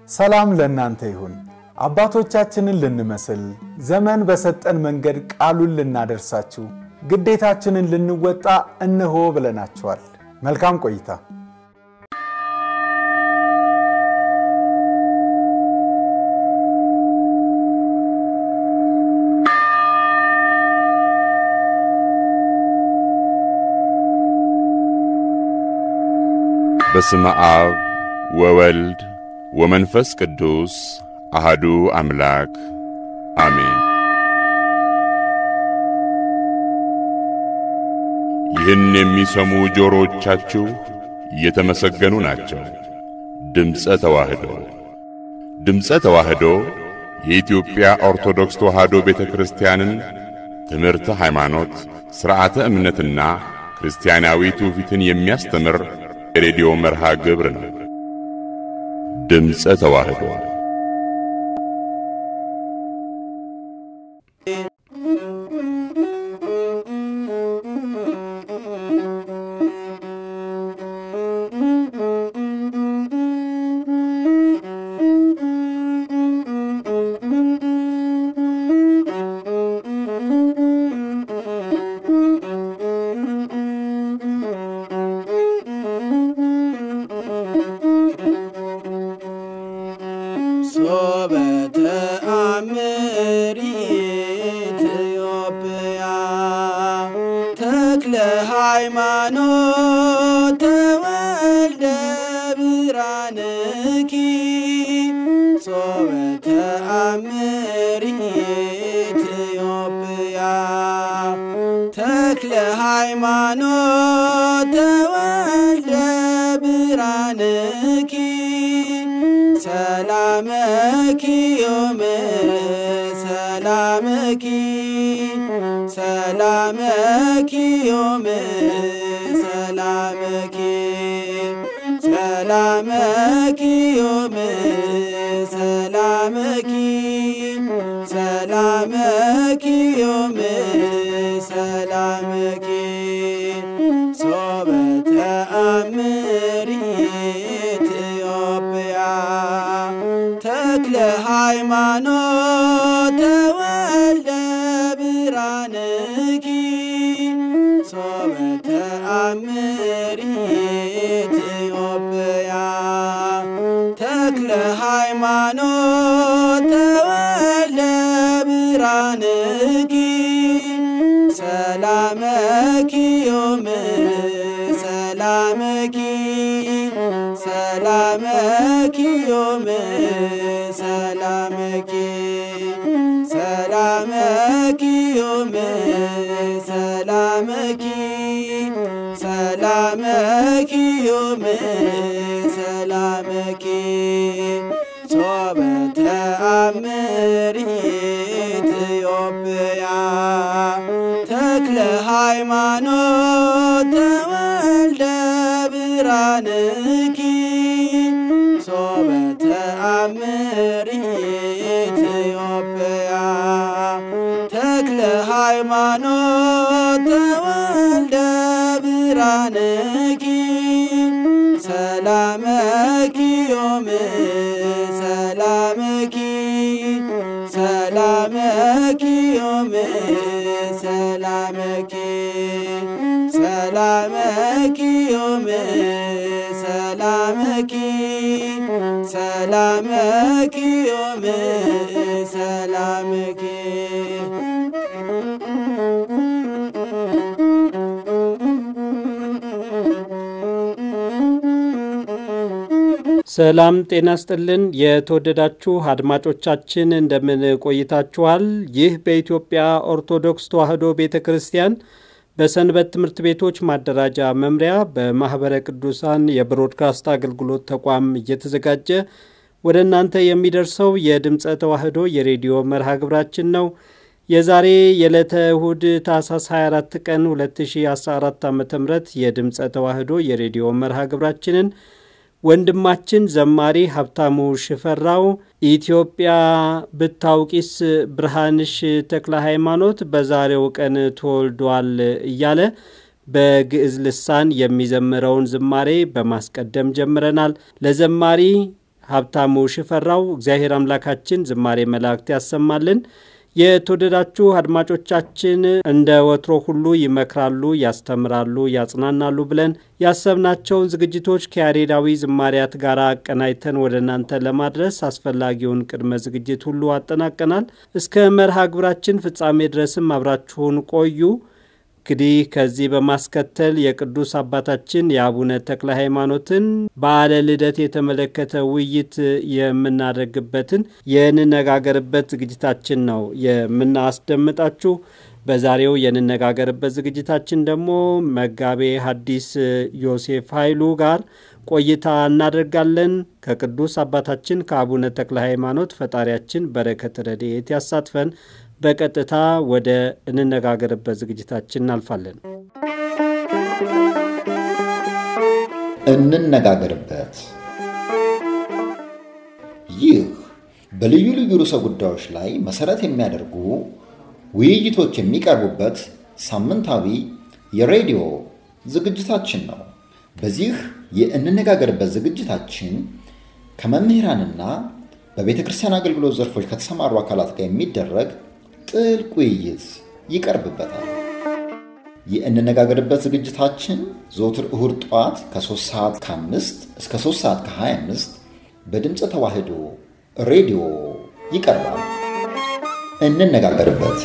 ሰላም ለእናንተ ይሁን። አባቶቻችንን ልንመስል ዘመን በሰጠን መንገድ ቃሉን ልናደርሳችሁ ግዴታችንን ልንወጣ እነሆ ብለናችኋል። መልካም ቆይታ። በስመ አብ ወወልድ ወመንፈስ ቅዱስ አሃዱ አምላክ አሜን። ይህን የሚሰሙ ጆሮዎቻችሁ የተመሰገኑ ናቸው። ድምፀ ተዋህዶ ድምፀ ተዋህዶ የኢትዮጵያ ኦርቶዶክስ ተዋህዶ ቤተ ክርስቲያንን ትምህርተ ሃይማኖት፣ ሥርዓተ እምነትና ክርስቲያናዊ ትውፊትን የሚያስተምር የሬዲዮ መርሃ ግብር ነው። ድምፀ ተዋህዶ ሃይማኖት ተወልደ ብርሃንኪ ጾመ ተአምሪ ኢትዮጵያ ተክለ ሃይማኖት ተወልደ ብርሃንኪ ሰላመኪ ዮም ሰላመኪ ሰላመኪ ዮም ሰላመኪ ሰላመኪ ዮም ሰላመኪ ሰላመኪ ዮም ሰላመኪ ሶበ ተአምሪ ኢትዮጵያ ተክለ ሃይማኖት ተወልደ ብርሃንኪ ሶበ ተአምሪ ኢትዮጵያ ተክለ ሃይማኖት ተወልደ ብርሃንኪ ሰላመኪ ዮም ሰላመኪ ሰላመኪ ዮም ሰላመኪ ሰላመኪ ዮም ሰላመኪ ሰላመኪ ዮም ሰላመኪ ሶበ ተአምሪ ኢትዮጵያ ተክለ ሃይማኖት ተወልደ ብርሃንኪ ሶበ ተአምሪ ኢትዮጵያ ተክለ ሃይማኖት ተወልደ ብርሃንኪ ሰላመኪ ዮም ሰላመኪ ሰላመኪ ዮም ሰላመኪ ሰላመኪ ዮም ሰላመኪ ሰላመኪ ዮም ሰላመኪ ሰላም ጤና ስጥልን። የተወደዳችሁ አድማጮቻችን እንደምን ቆይታችኋል? ይህ በኢትዮጵያ ኦርቶዶክስ ተዋሕዶ ቤተ ክርስቲያን በሰንበት ትምህርት ቤቶች ማደራጃ መምሪያ በማኅበረ ቅዱሳን የብሮድካስት አገልግሎት ተቋም እየተዘጋጀ ወደ እናንተ የሚደርሰው የድምፀ ተዋሕዶ የሬዲዮ መርሃ ግብራችን ነው። የዛሬ የዕለተ እሁድ ታህሳስ 24 ቀን 2014 ዓ ም የድምፀ ተዋሕዶ የሬዲዮ መርሃ ግብራችንን ወንድማችን ዘማሪ ሀብታሙ ሽፈራው ኢትዮጵያ ብታውቂስ ብርሃንሽ ተክለ ሃይማኖት በዛሬው ቀን ተወልዷል እያለ በግዕዝ ልሳን የሚዘምረውን ዝማሬ በማስቀደም ጀምረናል። ለዘማሪ ሀብታሙ ሽፈራው። እግዚአብሔር አምላካችን ዝማሬ መላእክት ያሰማልን። የተወደዳችሁ አድማጮቻችን እንደ ወትሮ ሁሉ ይመክራሉ፣ ያስተምራሉ፣ ያጽናናሉ ብለን ያሰብናቸውን ዝግጅቶች ከያሬዳዊ ዝማሪያት ጋር አቀናይተን ወደ እናንተ ለማድረስ አስፈላጊውን ቅድመ ዝግጅት ሁሉ አጠናቀናል። እስከ መርሃ ግብራችን ፍጻሜ ድረስም አብራችሁን ቆዩ። እንግዲህ ከዚህ በማስከተል የቅዱስ አባታችን የአቡነ ተክለ ሃይማኖትን በዓለ ልደት የተመለከተ ውይይት የምናደርግበትን የንነጋገርበት ዝግጅታችን ነው የምናስደምጣችሁ። በዛሬው የንነጋገርበት ዝግጅታችን ደግሞ መጋቤ ሐዲስ ዮሴፍ ኃይሉ ጋር ቆይታ እናደርጋለን። ከቅዱስ አባታችን ከአቡነ ተክለ ሃይማኖት ፈጣሪያችን በረከት ረድኤት ያሳትፈን። በቀጥታ ወደ እንነጋገርበት ዝግጅታችን እናልፋለን። እንነጋገርበት። ይህ በልዩ ልዩ ርዕሰ ጉዳዮች ላይ መሰረት የሚያደርጉ ውይይቶች የሚቀርቡበት ሳምንታዊ የሬዲዮ ዝግጅታችን ነው። በዚህ የእንነጋገርበት ዝግጅታችን ከመምህራንና በቤተ ክርስቲያን አገልግሎት ዘርፎች ከተሰማሩ አካላት ጋር የሚደረግ ጥልቅ ውይይት ይቀርብበታል። የእንነጋገርበት ዝግጅታችን ዘወትር እሁድ ጠዋት ከ3 ሰዓት ከ5 እስከ 3 ሰዓት ከ25 በድምፀ ተዋህዶ ሬዲዮ ይቀርባል። እንነጋገርበት።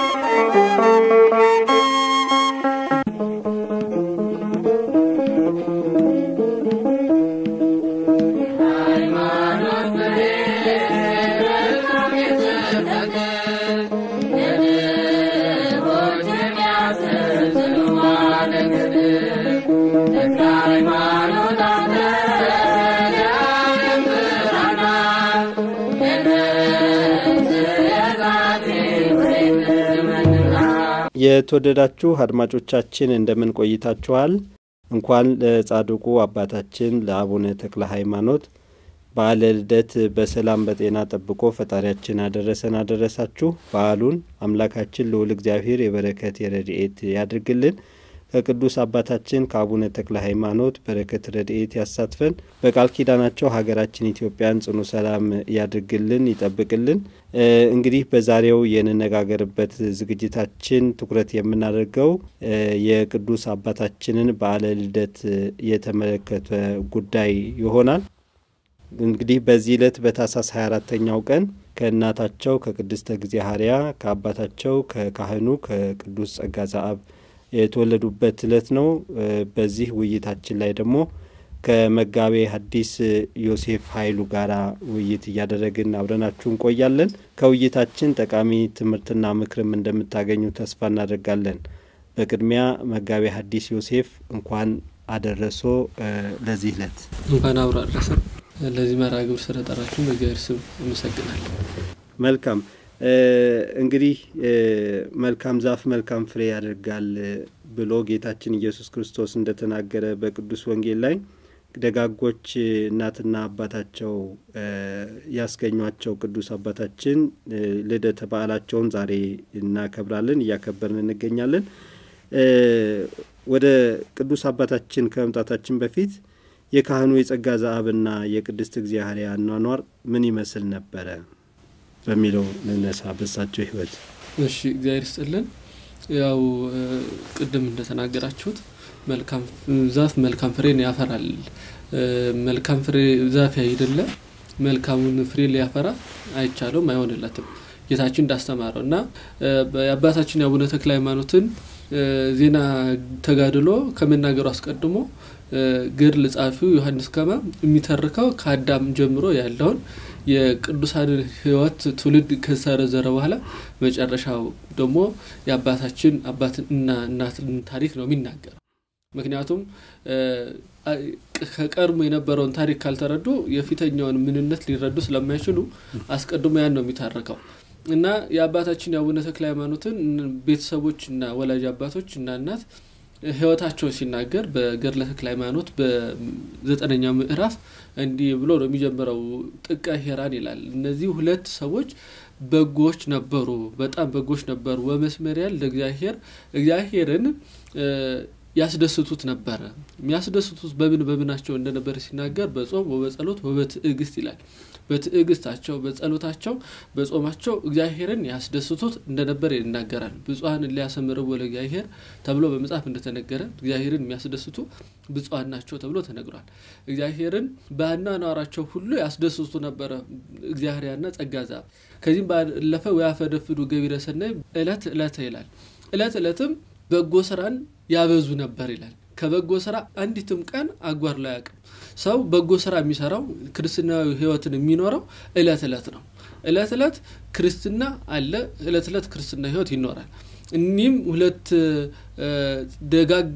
የተወደዳችሁ አድማጮቻችን እንደምን ቆይታችኋል? እንኳን ለጻድቁ አባታችን ለአቡነ ተክለ ሃይማኖት በዓለ ልደት በሰላም በጤና ጠብቆ ፈጣሪያችን አደረሰን አደረሳችሁ። በዓሉን አምላካችን ልዑል እግዚአብሔር የበረከት የረድኤት ያድርግልን። ከቅዱስ አባታችን ከአቡነ ተክለ ሃይማኖት በረከት ረድኤት ያሳትፈን። በቃል ኪዳናቸው ሀገራችን ኢትዮጵያን ጽኑ ሰላም ያድርግልን፣ ይጠብቅልን። እንግዲህ በዛሬው የንነጋገርበት ዝግጅታችን ትኩረት የምናደርገው የቅዱስ አባታችንን በዓለ ልደት የተመለከተ ጉዳይ ይሆናል። እንግዲህ በዚህ ዕለት በታኅሳስ 24ተኛው ቀን ከእናታቸው ከቅድስተ እግዚአብሔር ከአባታቸው ከካህኑ ከቅዱስ ጸጋ ዘአብ የተወለዱበት ዕለት ነው። በዚህ ውይይታችን ላይ ደግሞ ከመጋቤ ሐዲስ ዮሴፍ ኃይሉ ጋር ውይይት እያደረግን አብረናችሁ እንቆያለን። ከውይይታችን ጠቃሚ ትምህርትና ምክርም እንደምታገኙ ተስፋ እናደርጋለን። በቅድሚያ መጋቤ ሐዲስ ዮሴፍ እንኳን አደረሶ ለዚህ ዕለት እንኳን አብሮ አድረሰ። ለዚህ መርሃ ግብር ስለጠራችሁ በእግዚአብሔር ስም አመሰግናለሁ። መልካም እንግዲህ መልካም ዛፍ መልካም ፍሬ ያደርጋል ብሎ ጌታችን ኢየሱስ ክርስቶስ እንደተናገረ በቅዱስ ወንጌል ላይ ደጋጎች እናትና አባታቸው ያስገኟቸው ቅዱስ አባታችን ልደተ በዓላቸውን ዛሬ እናከብራለን፣ እያከበርን እንገኛለን። ወደ ቅዱስ አባታችን ከመምጣታችን በፊት የካህኑ የጸጋ ዘአብና የቅድስት እግዚአብሔር አኗኗር ምን ይመስል ነበረ በሚለው ልነሳ። በሳቸው ሕይወት እሺ፣ እግዚአብሔር ይስጥልን። ያው ቅድም እንደተናገራችሁት መልካም ዛፍ መልካም ፍሬን ያፈራል። መልካም ፍሬ ዛፍ አይደለ መልካሙን ፍሬ ሊያፈራ አይቻለውም፣ አይሆንለትም ጌታችን እንዳስተማረው እና የአባታችን የአቡነ ተክለ ሃይማኖትን ዜና ተጋድሎ ከመናገሩ አስቀድሞ ገድል ጸሐፊው ዮሐንስ ከማ የሚተርከው ከአዳም ጀምሮ ያለውን የቅዱሳንን ሕይወት ትውልድ ከዘረዘረ በኋላ መጨረሻው ደግሞ የአባታችን አባትና እናትን ታሪክ ነው የሚናገረው። ምክንያቱም ከቀድሞ የነበረውን ታሪክ ካልተረዱ የፊተኛውን ምንነት ሊረዱ ስለማይችሉ አስቀድሞ ያን ነው የሚታረከው እና የአባታችን የአቡነ ተክለ ሃይማኖትን ቤተሰቦች እና ወላጅ አባቶች እና እናት ህይወታቸው ሲናገር በገድለ ተክለ ሃይማኖት በዘጠነኛው ምዕራፍ እንዲህ ብሎ ነው የሚጀምረው። ጥቀ ሄራን ይላል። እነዚህ ሁለት ሰዎች በጎች ነበሩ፣ በጣም በጎች ነበሩ። ወመስመሪያል ለእግዚአብሔር እግዚአብሔርን ያስደስቱት ነበረ። የሚያስደስቱት በምን በምናቸው እንደነበረ ሲናገር በጾም ወበጸሎት ወበትዕግስት ይላል። በትዕግስታቸው፣ በጸሎታቸው፣ በጾማቸው እግዚአብሔርን ያስደስቱት እንደነበረ ይናገራል። ብፁዓን ሊያሰምርዎ ለእግዚአብሔር ተብሎ በመጽሐፍ እንደተነገረ እግዚአብሔርን የሚያስደስቱ ብፁዓን ናቸው ተብሎ ተነግሯል። እግዚአብሔርን በአኗኗራቸው ሁሉ ያስደስቱ ነበረ እግዚአብሔርና ጸጋ ዛብ ከዚህም ባለፈ ወያፈደፍዱ ገቢረ ሰናይ እለት እለት ይላል። እለት እለትም በጎ ስራን ያበዙ ነበር ይላል። ከበጎ ስራ አንዲትም ቀን አጓድሎ አያውቅም። ሰው በጎ ስራ የሚሰራው ክርስትናዊ ሕይወትን የሚኖረው እለት እለት ነው። እለት እለት ክርስትና አለ። እለት እለት ክርስትና ሕይወት ይኖራል። እኒህም ሁለት ደጋግ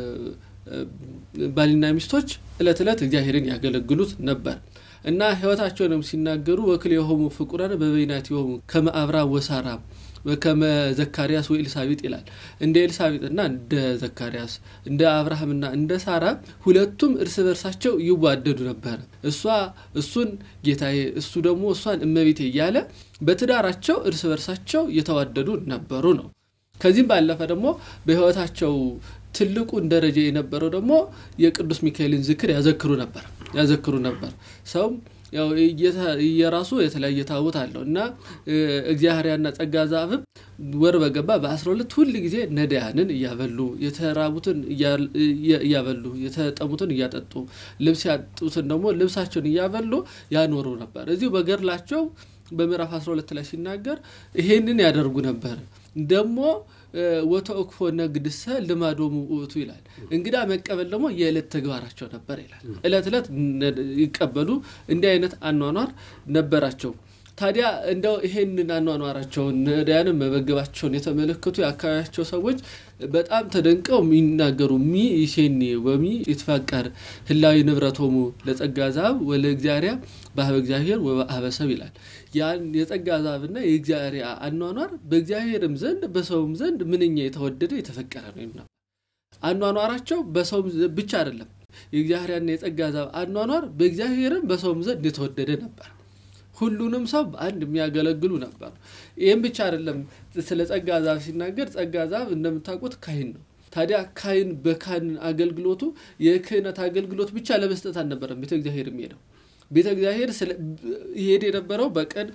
ባልና ሚስቶች እለት እለት እግዚአብሔርን ያገለግሉት ነበር እና ሕይወታቸውንም ሲናገሩ ወክል የሆሙ ፍቁራን በበይናት የሆሙ ከመ አብርሃም ወሳራ ከመ ዘካርያስ ወኤልሳቤጥ ይላል። እንደ ኤልሳቤጥና እንደ ዘካርያስ እንደ አብርሃምና እንደ ሳራ ሁለቱም እርስ በርሳቸው ይዋደዱ ነበር። እሷ እሱን ጌታዬ፣ እሱ ደግሞ እሷን እመቤቴ እያለ በትዳራቸው እርስ በርሳቸው የተዋደዱ ነበሩ ነው። ከዚህም ባለፈ ደግሞ በሕይወታቸው ትልቁን ደረጃ የነበረው ደግሞ የቅዱስ ሚካኤልን ዝክር ያዘክሩ ነበር ያዘክሩ ነበር ሰው ያው የራሱ የተለያየ ታቦት አለው እና እግዚአብሔርና ጸጋ ዛብም ወር በገባ በአስራ ሁለት ሁል ጊዜ ነዳያንን እያበሉ የተራቡትን እያበሉ የተጠሙትን እያጠጡ ልብስ ያጡትን ደግሞ ልብሳቸውን እያበሉ ያኖሩ ነበር። እዚሁ በገድላቸው በምዕራፍ 12 ላይ ሲናገር ይሄንን ያደርጉ ነበር። ደግሞ ወተእክፎ ነግድሰ ልማዶሙ ውእቱ ይላል። እንግዳ መቀበል ደግሞ የዕለት ተግባራቸው ነበር ይላል። ዕለት ዕለት ይቀበሉ እንዲህ አይነት አኗኗር ነበራቸው። ታዲያ እንደው ይሄንን አኗኗራቸውን ነዳያንን መመገባቸውን የተመለከቱ የአካባቢያቸው ሰዎች በጣም ተደንቀው የሚናገሩ ሚ ይሴኒ ወሚ ይትፈቀር ህላዊ ንብረቶሙ ለጸጋ ዛብ ወለ እግዚአብሔር በሀበ እግዚአብሔር ወበሀበ ሰብ ይላል። ያን የጸጋ ዛብና የእግዚአብሔር አኗኗር በእግዚአብሔርም ዘንድ በሰውም ዘንድ ምንኛ የተወደደ የተፈቀረ ነው ነበር። አኗኗራቸው በሰውም ብቻ አይደለም። የእግዚአብሔርና የጸጋ ዛብ አኗኗር በእግዚአብሔርም በሰውም ዘንድ የተወደደ ነበር። ሁሉንም ሰው በአንድ የሚያገለግሉ ነበር። ይህም ብቻ አይደለም። ስለ ጸጋ ዛብ ሲናገር ጸጋ ዛብ እንደምታውቁት ካህን ነው። ታዲያ ካህን በካህን አገልግሎቱ የክህነት አገልግሎት ብቻ ለመስጠት አልነበረም ቤተ እግዚአብሔር የሚሄደው። ቤተ እግዚአብሔር ይሄድ የነበረው በቀን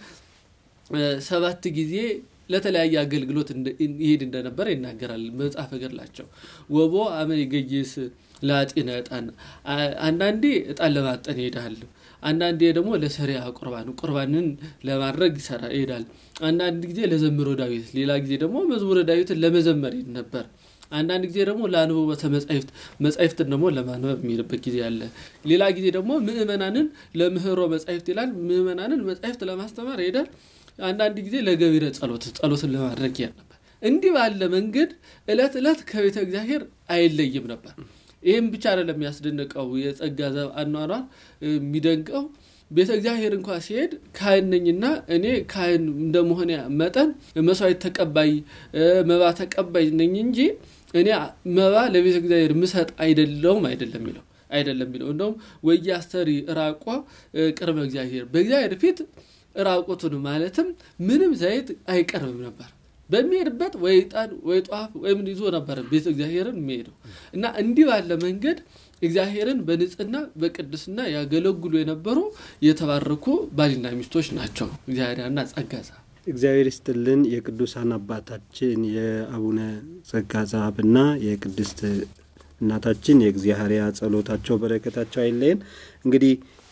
ሰባት ጊዜ ለተለያየ አገልግሎት ይሄድ እንደነበረ ይናገራል መጽሐፈ ገድላቸው። ወቦ አመ ይገይስ ለአጢነ ዕጣን አንዳንዴ ዕጣን ለማጠን ይሄዳል። አንዳንዴ ደግሞ ለሰሪያ ቁርባን ቁርባንን ለማድረግ ይሰራ ይሄዳል። አንዳንድ ጊዜ ለዘምሮ ዳዊት፣ ሌላ ጊዜ ደግሞ መዝሙረ ዳዊትን ለመዘመር ይሄድ ነበር። አንዳንድ ጊዜ ደግሞ ለአንብቦተ መጻሕፍት መጻሕፍትን ደግሞ ለማንበብ የሚሄድበት ጊዜ አለ። ሌላ ጊዜ ደግሞ ምእመናንን ለምህሮ መጻሕፍት ይላል። ምእመናንን መጻሕፍት ለማስተማር ይሄዳል። አንዳንድ ጊዜ ለገቢረ ጸሎት ጸሎትን ለማድረግ ይሄድ ነበር። እንዲህ ባለ መንገድ ዕለት ዕለት ከቤተ እግዚአብሔር አይለይም ነበር። ይህም ብቻ አይደለም የሚያስደንቀው የጸጋ ዘብ አኗኗር የሚደንቀው ቤተ እግዚአብሔር እንኳ ሲሄድ ካህን ነኝና እኔ ካህን እንደመሆን መጠን መስዋዕት ተቀባይ መባ ተቀባይ ነኝ እንጂ እኔ መባ ለቤተ እግዚአብሔር ምሰጥ አይደለውም አይደለም የሚለው አይደለም የሚለው እንደውም ወየ አስተሪ ራቋ ቅድመ እግዚአብሔር በእግዚአብሔር ፊት ራቁቱን ማለትም ምንም ዘይት አይቀርብም ነበር። በሚሄድበት ወይ ዕጣን ወይ ጧፍ ወይም ይዞ ነበረ ቤተ እግዚአብሔርን የሚሄደው እና እንዲህ ባለ መንገድ እግዚአብሔርን በንጽህና በቅድስና ያገለግሉ የነበሩ የተባረኩ ባልና ሚስቶች ናቸው። እግዚአብሔርና ጸጋ ዛብ እግዚአብሔር ይስጥልን። የቅዱሳን አባታችን የአቡነ ጸጋ ዛብና የቅድስት እናታችን የእግዚአብሔር ጸሎታቸው በረከታቸው አይለየን። እንግዲህ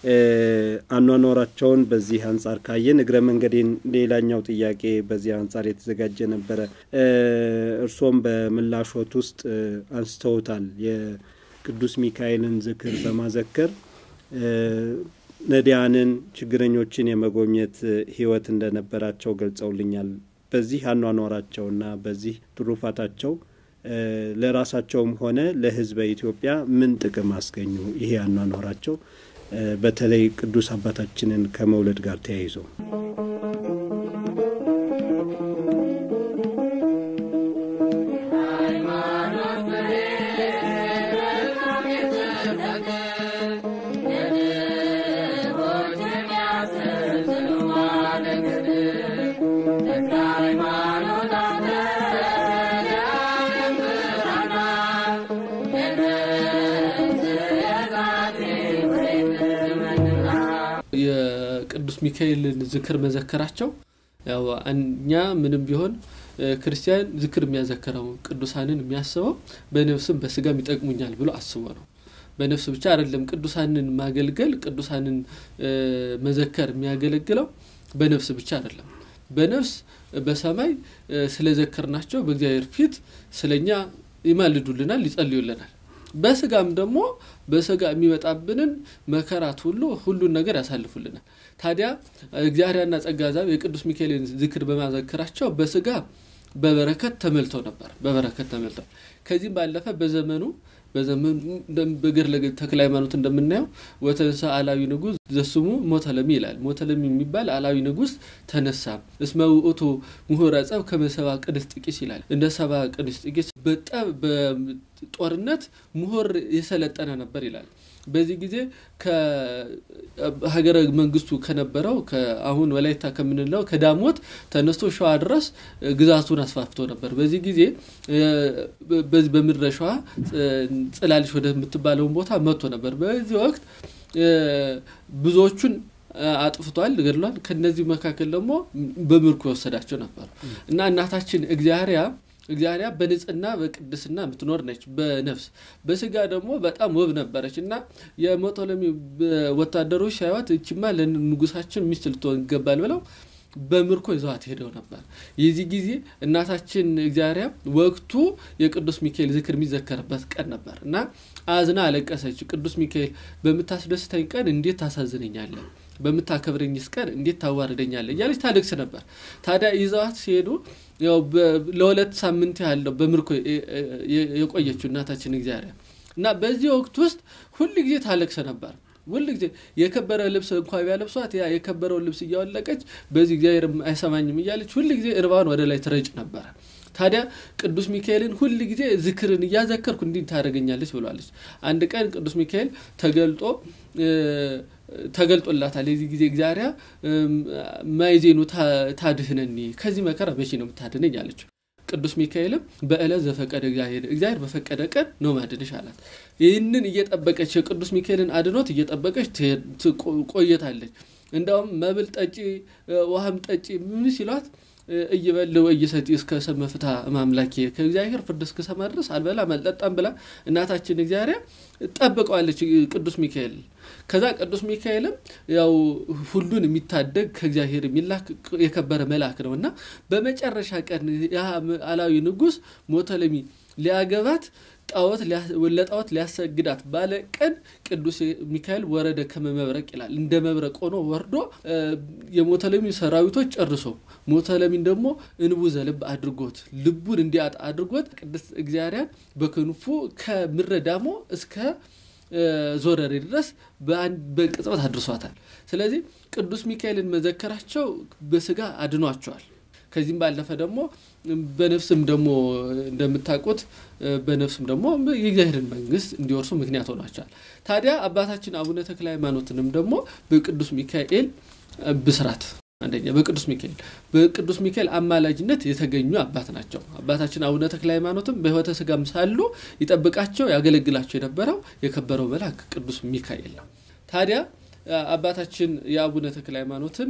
አኗኗራቸውን በዚህ አንጻር ካየን እግረ መንገዴን ሌላኛው ጥያቄ በዚህ አንጻር የተዘጋጀ ነበረ። እርሶም በምላሾት ውስጥ አንስተውታል። የቅዱስ ሚካኤልን ዝክር በማዘከር ነዳያንን፣ ችግረኞችን የመጎብኘት ሕይወት እንደነበራቸው ገልጸውልኛል። በዚህ አኗኗራቸውና በዚህ ትሩፋታቸው ለራሳቸውም ሆነ ለሕዝበ ኢትዮጵያ ምን ጥቅም አስገኙ? ይሄ አኗኗራቸው በተለይ ቅዱስ አባታችንን ከመውለድ ጋር ተያይዞ ሚካኤልን ዝክር መዘከራቸው ያው እኛ ምንም ቢሆን ክርስቲያን ዝክር የሚያዘክረው ቅዱሳንን የሚያስበው በነፍስም በስጋም ይጠቅሙኛል ብሎ አስቦ ነው። በነፍስ ብቻ አይደለም ቅዱሳንን ማገልገል ቅዱሳንን መዘከር የሚያገለግለው በነፍስ ብቻ አይደለም። በነፍስ በሰማይ ስለዘከርናቸው በእግዚአብሔር ፊት ስለኛ ይማልዱልናል፣ ይጸልዩልናል። በስጋም ደግሞ በስጋ የሚመጣብንን መከራት ሁሉ ሁሉን ነገር ያሳልፉልናል። ታዲያ እግዚአብሔርና ጸጋ ዛብ የቅዱስ ሚካኤልን ዝክር በማዘከራቸው በስጋ በበረከት ተመልተው ነበር። በበረከት ተመልተው ከዚህም ባለፈ በዘመኑ በዘመኑ በገድለ ተክለ ሃይማኖት እንደምናየው ወተንሳ አላዊ ንጉሥ ዘስሙ ሞተለሚ ይላል። ሞተለሚ የሚባል አላዊ ንጉሥ ተነሳ። እስመ ውእቱ ምሁረ ጸብ ከመሰባ ቅድስት ጥቂስ ይላል። እንደ ሰባ ቅድስት ጥቂስ በጠብ በጦርነት ምሁር የሰለጠነ ነበር ይላል። በዚህ ጊዜ ከሀገረ መንግስቱ ከነበረው አሁን ወላይታ ከምንለው ከዳሞት ተነስቶ ሸዋ ድረስ ግዛቱን አስፋፍቶ ነበር። በዚህ ጊዜ በዚህ በምድረ ሸዋ ጽላልሽ ወደምትባለውን ቦታ መጥቶ ነበር። በዚህ ወቅት ብዙዎቹን አጥፍቷል፣ ገድሏል። ከነዚህ መካከል ደግሞ በምርኮ የወሰዳቸው ነበሩ እና እናታችን እግዚአርያ እግዚአብሔር በንጽህና በቅድስና የምትኖር ነች። በነፍስ በስጋ ደግሞ በጣም ውብ ነበረች እና የሞቶሎሚ ወታደሮች ሳይዋት እችማ ለንጉሳችን ሚስት ልትሆን ይገባል ብለው በምርኮ ይዘዋት ሄደው ነበር። የዚህ ጊዜ እናታችን እግዚአብሔር ወቅቱ የቅዱስ ሚካኤል ዝክር የሚዘከርበት ቀን ነበር እና አዝና አለቀሰች። ቅዱስ ሚካኤል በምታስደስተኝ ቀን እንዴት ታሳዝነኛለን በምታከብረኝስ ቀን እንዴት ታዋርደኛለህ እያለች ታለቅስ ነበር። ታዲያ ይዘዋት ሲሄዱ ያው ለሁለት ሳምንት ያለው በምርኮ የቆየችው እናታችን እግዚአብሔር እና በዚህ ወቅት ውስጥ ሁል ጊዜ ታለቅስ ነበር። ሁል ጊዜ የከበረ ልብስ እንኳ ቢያለብሷት ያ የከበረውን ልብስ እያወለቀች በዚህ እግዚአብሔር አይሰማኝም እያለች ሁል ጊዜ እንባዋን ወደ ላይ ትረጭ ነበረ። ታዲያ ቅዱስ ሚካኤልን ሁል ጊዜ ዝክርን እያዘከርኩ እንዲህ ታደርገኛለች ብሏለች። አንድ ቀን ቅዱስ ሚካኤል ተገልጦ ተገልጦላታል። የዚህ ጊዜ እግዚአብሔር ማይዜኑ ታድህነኒ ከዚህ መከራ መቼ ነው የምታድነኝ አለችው። ቅዱስ ሚካኤልም በዕለት ዘፈቀደ እግዚአብሔር እግዚአብሔር በፈቀደ ቀን ነው ማድንሽ አላት። ይህንን እየጠበቀች የቅዱስ ሚካኤልን አድኖት እየጠበቀች ቆየታለች። እንዲያውም መብል ጠጪ፣ ውሃም ጠጪ ምን ሲሏት እይበል ወይሰቲ እስከ ሰመ ፍትሐ እማምላኬ ከእግዚአብሔር ፍርድ እስክሰማ ድረስ አልበላም አልጠጣም ብላ እናታችን እግዚአብሔር ጠብቀዋለች ቅዱስ ሚካኤል። ከዛ ቅዱስ ሚካኤልም ያው ሁሉን የሚታደግ ከእግዚአብሔር የሚላክ የከበረ መልአክ ነው እና በመጨረሻ ቀን አላዊ ንጉሥ ሞተለሚ ሊያገባት ጣዖት ለጣዖት ሊያሰግዳት ባለ ቀን ቅዱስ ሚካኤል ወረደ ከመመብረቅ ይላል። እንደ መብረቅ ሆኖ ወርዶ የሞተለሚ ሰራዊቶች ጨርሶ ሞተለሚን ደግሞ እንቡ ዘልብ አድርጎት ልቡን እንዲያጣ አድርጎት ቅድስት እግዚአብሔር በክንፉ ከምድረ ዳሞ እስከ ዞረሬ ድረስ በቅጽበት አድርሷታል። ስለዚህ ቅዱስ ሚካኤልን መዘከራቸው በስጋ አድኗቸዋል። ከዚህም ባለፈ ደግሞ በነፍስም ደግሞ እንደምታውቁት በነፍስም ደግሞ የእግዚአብሔርን መንግስት እንዲወርሱ ምክንያት ሆኗቸዋል። ታዲያ አባታችን አቡነ ተክለ ሃይማኖትንም ደግሞ በቅዱስ ሚካኤል ብስራት አንደኛ በቅዱስ ሚካኤል በቅዱስ ሚካኤል አማላጅነት የተገኙ አባት ናቸው። አባታችን አቡነ ተክለ ሃይማኖትም በሕይወተ ስጋም ሳሉ ይጠብቃቸው ያገለግላቸው የነበረው የከበረው መልአክ ቅዱስ ሚካኤል ነው። ታዲያ አባታችን የአቡነ ተክለ ሃይማኖትን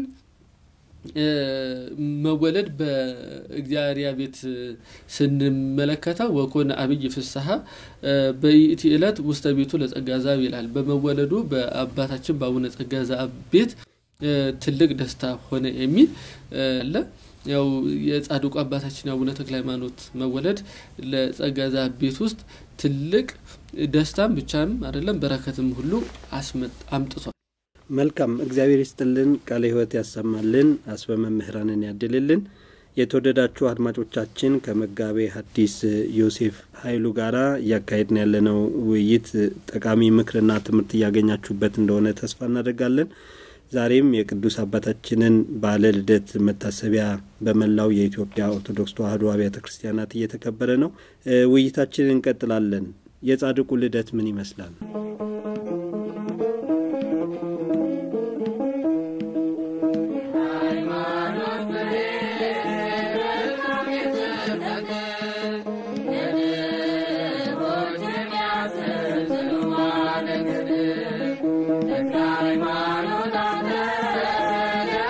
መወለድ በእግዚአብሔር ቤት ስንመለከተው ወኮነ አብይ ፍስሐ በይእቲ ዕለት ውስተ ቤቱ ለጸጋ ዛብ ይላል። በመወለዱ በአባታችን በአቡነ ጸጋ ዛብ ቤት ትልቅ ደስታ ሆነ የሚል አለ። ያው የጻድቁ አባታችን አቡነ ተክለ ሃይማኖት መወለድ ለጸጋ ዛብ ቤት ውስጥ ትልቅ ደስታም ብቻም አይደለም በረከትም ሁሉ አምጥቷል። መልካም እግዚአብሔር ይስጥልን፣ ቃለ ሕይወት ያሰማልን፣ አስበ መምህራንን ያድልልን። የተወደዳችሁ አድማጮቻችን ከመጋቤ ሐዲስ ዮሴፍ ኃይሉ ጋራ እያካሄድን ያለነው ውይይት ጠቃሚ ምክርና ትምህርት እያገኛችሁበት እንደሆነ ተስፋ እናደርጋለን። ዛሬም የቅዱስ አባታችንን በዓለ ልደት መታሰቢያ በመላው የኢትዮጵያ ኦርቶዶክስ ተዋሕዶ አብያተ ክርስቲያናት እየተከበረ ነው። ውይይታችንን እንቀጥላለን። የጻድቁ ልደት ምን ይመስላል? ሃይማኖት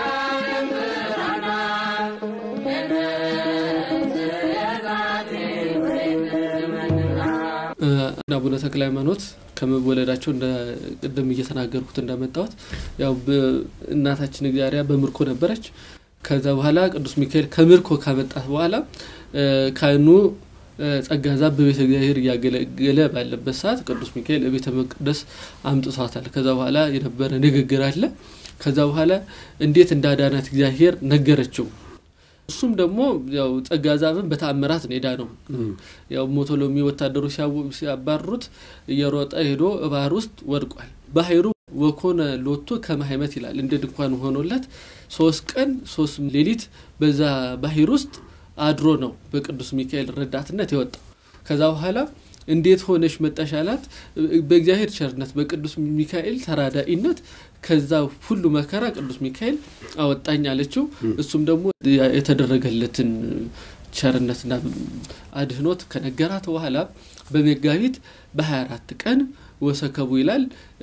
አቡነ ተክለ ሃይማኖት ከመወለዳቸው እንደ ቅድም እየተናገርኩት እንዳመጣሁት ያው እናታችን እግዚአብሔር በምርኮ ነበረች። ከዛ በኋላ ቅዱስ ሚካኤል ከምርኮ ካመጣት በኋላ ካህኑ ጸጋ ዛብ በቤተ እግዚአብሔር እያገለገለ ባለበት ሰዓት ቅዱስ ሚካኤል ቤተ መቅደስ አምጥቷታል። ከዛ በኋላ የነበረ ንግግር አለ። ከዛ በኋላ እንዴት እንዳዳናት እግዚአብሔር ነገረችው። እሱም ደግሞ ያው ጸጋ ዛብን በተአምራት ነው ሄዳ ነው ያው ሞቶሎሚ ወታደሮች ሲያባርሩት እየሮጠ ሄዶ ባህር ውስጥ ወድቋል። ባህሩ ወኮነ ሎቶ ከማህመት ይላል እንደ ድንኳን ሆኖለት ሶስት ቀን ሶስት ሌሊት በዛ ባህር ውስጥ አድሮ ነው በቅዱስ ሚካኤል ረዳትነት የወጣው። ከዛ በኋላ እንዴት ሆነሽ መጣሽ አላት። በእግዚአብሔር ቸርነት በቅዱስ ሚካኤል ተራዳኢነት ከዛ ሁሉ መከራ ቅዱስ ሚካኤል አወጣኝ አለችው። እሱም ደግሞ የተደረገለትን ቸርነትና አድህኖት ከነገራት በኋላ በመጋቢት በ24 ቀን ወሰከቡ ይላል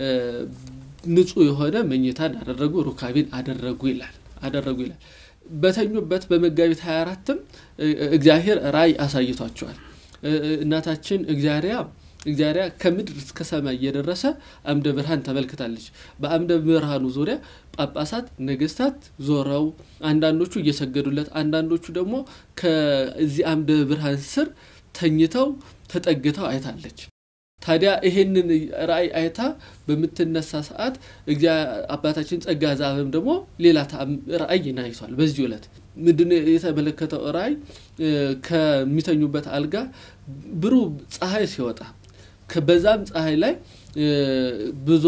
ንጹህ የሆነ መኝታን አደረጉ፣ ሩካቤን አደረጉ ይላል አደረጉ ይላል። በተኙበት በመጋቢት 24ም እግዚአብሔር ራእይ አሳይቷቸዋል። እናታችን እግዚአርያ እግዚአርያ ከምድር እስከ ሰማይ እየደረሰ አምደ ብርሃን ተመልክታለች። በአምደ ብርሃኑ ዙሪያ ጳጳሳት፣ ነገስታት ዞረው አንዳንዶቹ እየሰገዱለት፣ አንዳንዶቹ ደግሞ ከዚህ አምደ ብርሃን ስር ተኝተው ተጠግተው አይታለች። ታዲያ ይሄንን ራእይ አይታ በምትነሳ ሰዓት አባታችን ጸጋ ዛብም ደግሞ ሌላ ራእይ ናይቷል። በዚህ ዕለት ምንድን የተመለከተው ራእይ ከሚተኙበት አልጋ ብሩህ ፀሐይ ሲወጣ በዛም ፀሐይ ላይ ብዙ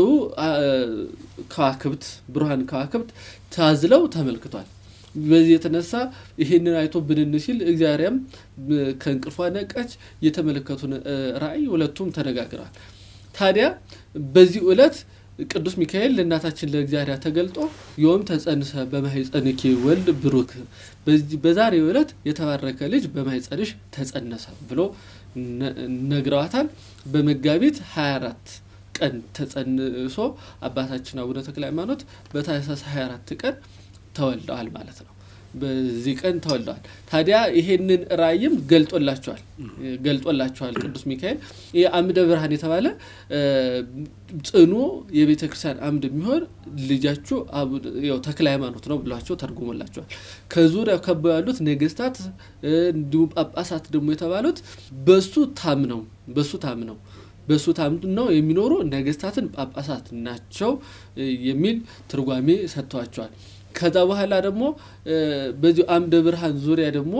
ከዋክብት ብሩሃን ከዋክብት ታዝለው ተመልክቷል። በዚህ የተነሳ ይህንን አይቶ ብንን ሲል እግዚአብሔርም ከእንቅልፏ ነቀች። የተመለከቱን ራእይ ሁለቱም ተነጋግረዋል። ታዲያ በዚህ ዕለት ቅዱስ ሚካኤል ለእናታችን ለእግዚአብሔር ተገልጦ ዮም ተጸንሰ በማኅፀንኪ ወልድ ብሩክ፣ በዛሬው ዕለት የተባረከ ልጅ በማኅፀንሽ ተጸነሰ ብሎ ነግረዋታል። በመጋቢት 24 ቀን ተጸንሶ አባታችን አቡነ ተክለ ሃይማኖት በታኅሳስ 24 ቀን ተወልደዋል ማለት ነው። በዚህ ቀን ተወልደዋል። ታዲያ ይሄንን ራእይም ገልጦላቸዋል ገልጦላቸዋል ቅዱስ ሚካኤል ይህ አምደ ብርሃን የተባለ ጽኑ የቤተ ክርስቲያን አምድ የሚሆን ልጃችሁ ተክለ ሃይማኖት ነው ብሏቸው ተርጉሞላቸዋል። ከዙሪያው ከበው ያሉት ነገስታት እንዲሁም ጳጳሳት ደግሞ የተባሉት በሱ ታምነው በሱ ታምነው በሱ ታምነው የሚኖሩ ነገስታትን ጳጳሳት ናቸው የሚል ትርጓሜ ሰጥተዋቸዋል። ከዛ በኋላ ደግሞ በዚሁ አምደ ብርሃን ዙሪያ ደግሞ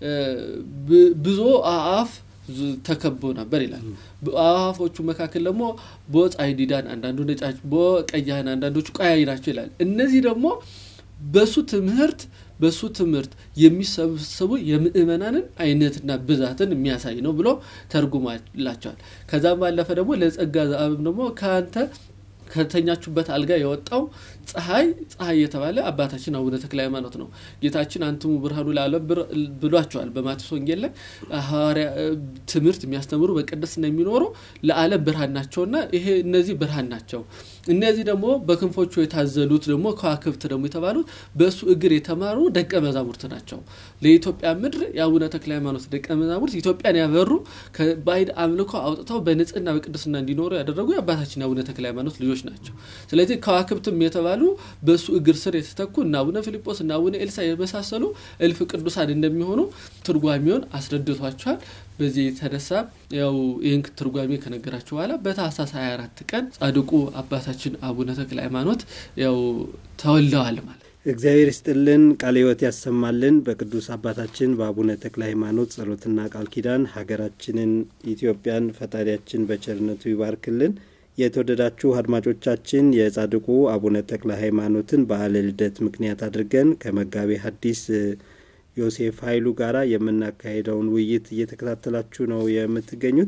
ብዙ አእዋፍ ተከቦ ነበር ይላል። አእዋፎቹ መካከል ደግሞ በፀሐይ ዲዳን፣ አንዳንዱ ነጫጭ፣ በቀያህን፣ አንዳንዶቹ ቀያይ ናቸው ይላል። እነዚህ ደግሞ በሱ ትምህርት በሱ ትምህርት የሚሰበሰቡ የምእመናንን አይነትና ብዛትን የሚያሳይ ነው ብሎ ተርጉማላቸዋል። ከዛም ባለፈ ደግሞ ለጸጋ ዘአብም ደግሞ ከአንተ ከተኛችሁበት አልጋ የወጣው ፀሐይ ፀሐይ የተባለ አባታችን አቡነ ተክለ ሃይማኖት ነው። ጌታችን አንትሙ ብርሃኑ ለዓለም ብሏቸዋል። በማቴዎስ ወንጌል ላይ ሐዋርያ ትምህርት የሚያስተምሩ በቅድስና የሚኖሩ ለዓለም ብርሃን ናቸውና ይሄ እነዚህ ብርሃን ናቸው። እነዚህ ደግሞ በክንፎቹ የታዘሉት ደግሞ ከዋክብት ደግሞ የተባሉት በእሱ እግር የተማሩ ደቀ መዛሙርት ናቸው። ለኢትዮጵያ ምድር የአቡነ ተክለ ሃይማኖት ደቀ መዛሙርት ኢትዮጵያን ያበሩ ከባዕድ አምልኮ አውጥተው በንጽህና በቅድስና እንዲኖሩ ያደረጉ የአባታችን የአቡነ ተክለ ሃይማኖት ልጆች ናቸው። ስለዚህ ከዋክብትም የተባሉ በእሱ እግር ስር የተተኩ እና አቡነ ፊልጶስ እና አቡነ ኤልሳ የመሳሰሉ እልፍ ቅዱሳን እንደሚሆኑ ትርጓሜውን አስረድቷቸዋል። በዚህ የተነሳ ያው ይህን ትርጓሜ ከነገራቸው በኋላ በታህሳስ 24 ቀን ጻድቁ አባታችን አቡነ ተክለ ሃይማኖት ያው ተወልደዋል ማለት እግዚአብሔር ይስጥልን፣ ቃለ ሕይወት ያሰማልን። በቅዱስ አባታችን በአቡነ ተክለ ሃይማኖት ጸሎትና ቃል ኪዳን ሀገራችንን ኢትዮጵያን ፈጣሪያችን በቸርነቱ ይባርክልን። የተወደዳችሁ አድማጮቻችን የጻድቁ አቡነ ተክለ ሃይማኖትን በዓለ ልደት ምክንያት አድርገን ከመጋቤ ሐዲስ ዮሴፍ ኃይሉ ጋር የምናካሄደውን ውይይት እየተከታተላችሁ ነው የምትገኙት።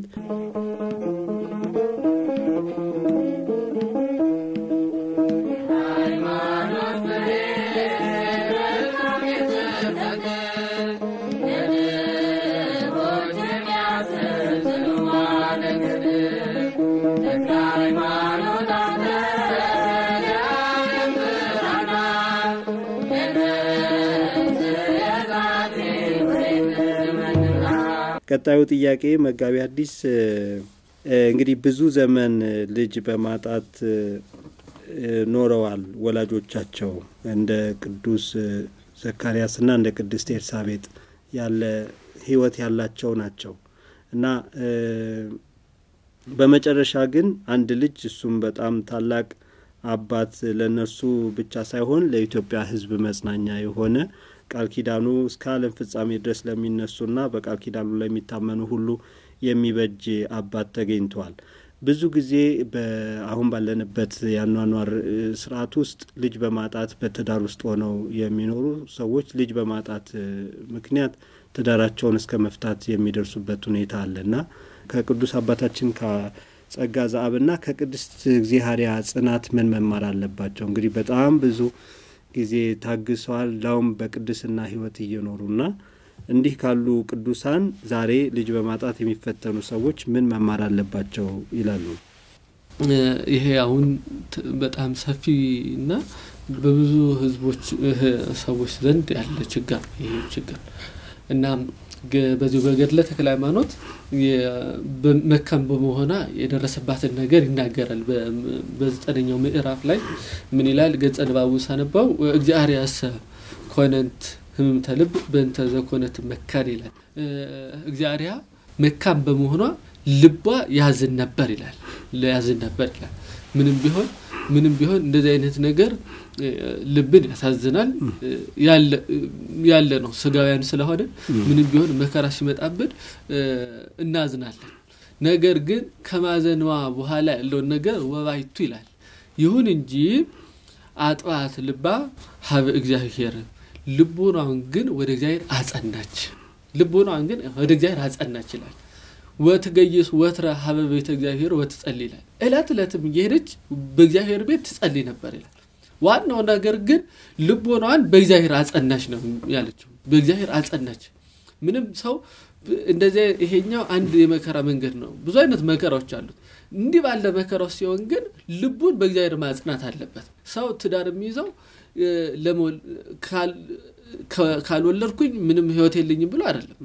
ቀጣዩ ጥያቄ መጋቢ ሐዲስ እንግዲህ ብዙ ዘመን ልጅ በማጣት ኖረዋል ወላጆቻቸው እንደ ቅዱስ ዘካርያስና እንደ ቅድስት ኤልሳቤጥ ያለ ህይወት ያላቸው ናቸው እና በመጨረሻ ግን አንድ ልጅ እሱም በጣም ታላቅ አባት ለእነርሱ ብቻ ሳይሆን ለኢትዮጵያ ሕዝብ መጽናኛ የሆነ ቃል ኪዳኑ እስከ ዓለም ፍጻሜ ድረስ ለሚነሱና በቃል ኪዳኑ ለሚታመኑ ሁሉ የሚበጅ አባት ተገኝተዋል። ብዙ ጊዜ አሁን ባለንበት የአኗኗር ስርዓት ውስጥ ልጅ በማጣት በትዳር ውስጥ ሆነው የሚኖሩ ሰዎች ልጅ በማጣት ምክንያት ትዳራቸውን እስከ መፍታት የሚደርሱበት ሁኔታ አለና ከቅዱስ አባታችን ከጸጋ ዘአብና ከቅድስት እግዚአብሔር ጽናት ምን መማር አለባቸው? እንግዲህ በጣም ብዙ ጊዜ ታግሰዋል፣ ላውም በቅድስና ህይወት እየኖሩና እንዲህ ካሉ ቅዱሳን ዛሬ ልጅ በማጣት የሚፈተኑ ሰዎች ምን መማር አለባቸው ይላሉ? ይሄ አሁን በጣም ሰፊና በብዙ ህዝቦች ሰዎች ዘንድ ያለ ችግር ይሄ ችግር እና በዚሁ በገድለ ተክለ ሃይማኖት መካን በመሆኗ የደረሰባትን ነገር ይናገራል። በዘጠነኛው ምዕራፍ ላይ ምን ይላል? ገጸ ንባቡ ሳነባው እግዚአብሔር ያሰ ኮነንት ህምምተ ልብ በእንተ ዘኮነት መካን ይላል። እግዚአብሔር መካን በመሆኗ ልቧ ያዝን ነበር ይላል። ያዝን ነበር ይላል። ምንም ቢሆን ምንም ቢሆን እንደዚህ አይነት ነገር ልብን ያሳዝናል። ያለ ነው ስጋውያን ስለሆነ ምንም ቢሆን መከራ ሲመጣብን እናዝናለን። ነገር ግን ከማዘንዋ በኋላ ያለውን ነገር ወባይቱ ይላል። ይሁን እንጂ አጥባት ልባ ሀበ እግዚአብሔር ልቦናውን ግን ወደ እግዚአብሔር አጸናች። ልቦናውን ግን ወደ እግዚአብሔር አጸናች ይላል። ወትገይስ ወትረ ሀበ ቤተ እግዚአብሔር ወትጸልይ ይላል። እለት እለትም እየሄደች በእግዚአብሔር ቤት ትጸልይ ነበር ይላል። ዋናው ነገር ግን ልቦናዋን በእግዚአብሔር አጸናች ነው ያለችው። በእግዚአብሔር አጸናች። ምንም ሰው እንደዚያ ይሄኛው አንድ የመከራ መንገድ ነው። ብዙ አይነት መከራዎች አሉት። እንዲህ ባለ መከራው ሲሆን ግን ልቡን በእግዚአብሔር ማጽናት አለበት። ሰው ትዳር የሚይዘው ካልወለድኩኝ ምንም ህይወት የለኝም ብሎ አይደለም።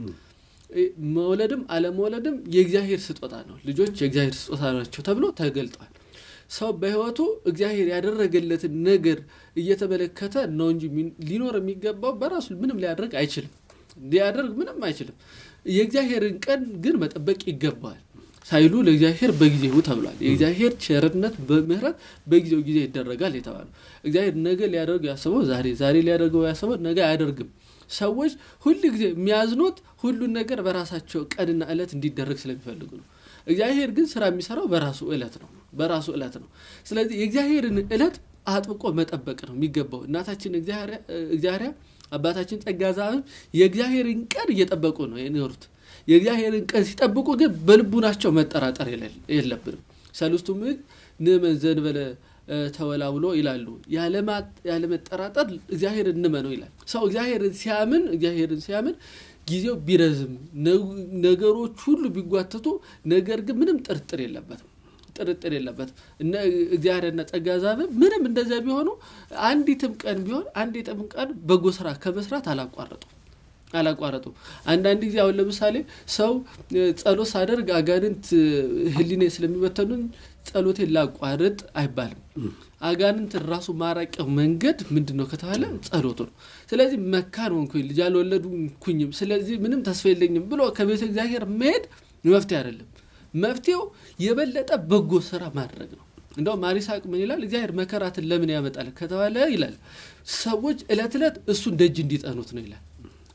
መውለድም አለመውለድም የእግዚአብሔር ስጦታ ነው። ልጆች የእግዚአብሔር ስጦታ ናቸው ተብሎ ተገልጧል። ሰው በህይወቱ እግዚአብሔር ያደረገለትን ነገር እየተመለከተ ነው እንጂ ሊኖር የሚገባው በራሱ ምንም ሊያደርግ አይችልም። ሊያደርግ ምንም አይችልም። የእግዚአብሔርን ቀን ግን መጠበቅ ይገባዋል። ሳይሉ ለእግዚአብሔር በጊዜው ተብሏል። የእግዚአብሔር ቸርነት በምህረት በጊዜው ጊዜ ይደረጋል የተባለው እግዚአብሔር ነገ ሊያደርገው ያሰበው ዛሬ፣ ዛሬ ሊያደርገው ያሰበው ነገ አያደርግም። ሰዎች ሁል ጊዜ የሚያዝኑት ሁሉን ነገር በራሳቸው ቀንና ዕለት እንዲደረግ ስለሚፈልጉ ነው። እግዚአብሔር ግን ስራ የሚሰራው በራሱ ዕለት ነው በራሱ ዕለት ነው። ስለዚህ የእግዚአብሔርን ዕለት አጥብቆ መጠበቅ ነው የሚገባው። እናታችን እግዚአብሔር አባታችን ጸጋ ዘአብም የእግዚአብሔርን ቀን እየጠበቁ ነው የኖሩት። የእግዚአብሔርን ቀን ሲጠብቁ ግን በልቡናቸው መጠራጠር የለብንም። ሰለስቱ ምዕት ንእመን ዘእንበለ ተወላውሎ ይላሉ። ያለመጠራጠር እግዚአብሔር እንመነው ይላል። ሰው እግዚአብሔርን ሲያምን እግዚአብሔርን ሲያምን ጊዜው ቢረዝም ነገሮች ሁሉ ቢጓተቱ፣ ነገር ግን ምንም ጥርጥር የለበትም ጥርጥር የለበትም። እነ እግዚአብሔርና ጸጋ ዘአብም ምንም እንደዚያ ቢሆኑ አንዲትም ቀን ቢሆን አንዲትም ቀን በጎ ስራ ከመስራት አላቋረጡ አላቋረጡ። አንዳንድ ጊዜ አሁን ለምሳሌ ሰው ጸሎት ሳደርግ አጋንንት ሕሊኔ ስለሚበተኑን ጸሎቴን ላቋርጥ አይባልም። አጋንንት ራሱ ማራቂያው መንገድ ምንድን ነው ከተባለ ጸሎቱ ነው። ስለዚህ መካን ሆንኩኝ ልጅ አልወለድኩኝም፣ ስለዚህ ምንም ተስፋ የለኝም ብሎ ከቤተ እግዚአብሔር መሄድ መፍትሄ አይደለም። መፍትሄው የበለጠ በጎ ስራ ማድረግ ነው። እንደውም ማሪሳቅ ምን ይላል? እግዚአብሔር መከራትን ለምን ያመጣል ከተባለ ይላል ሰዎች እለት እለት እሱን ደጅ እንዲጠኑት ነው ይላል።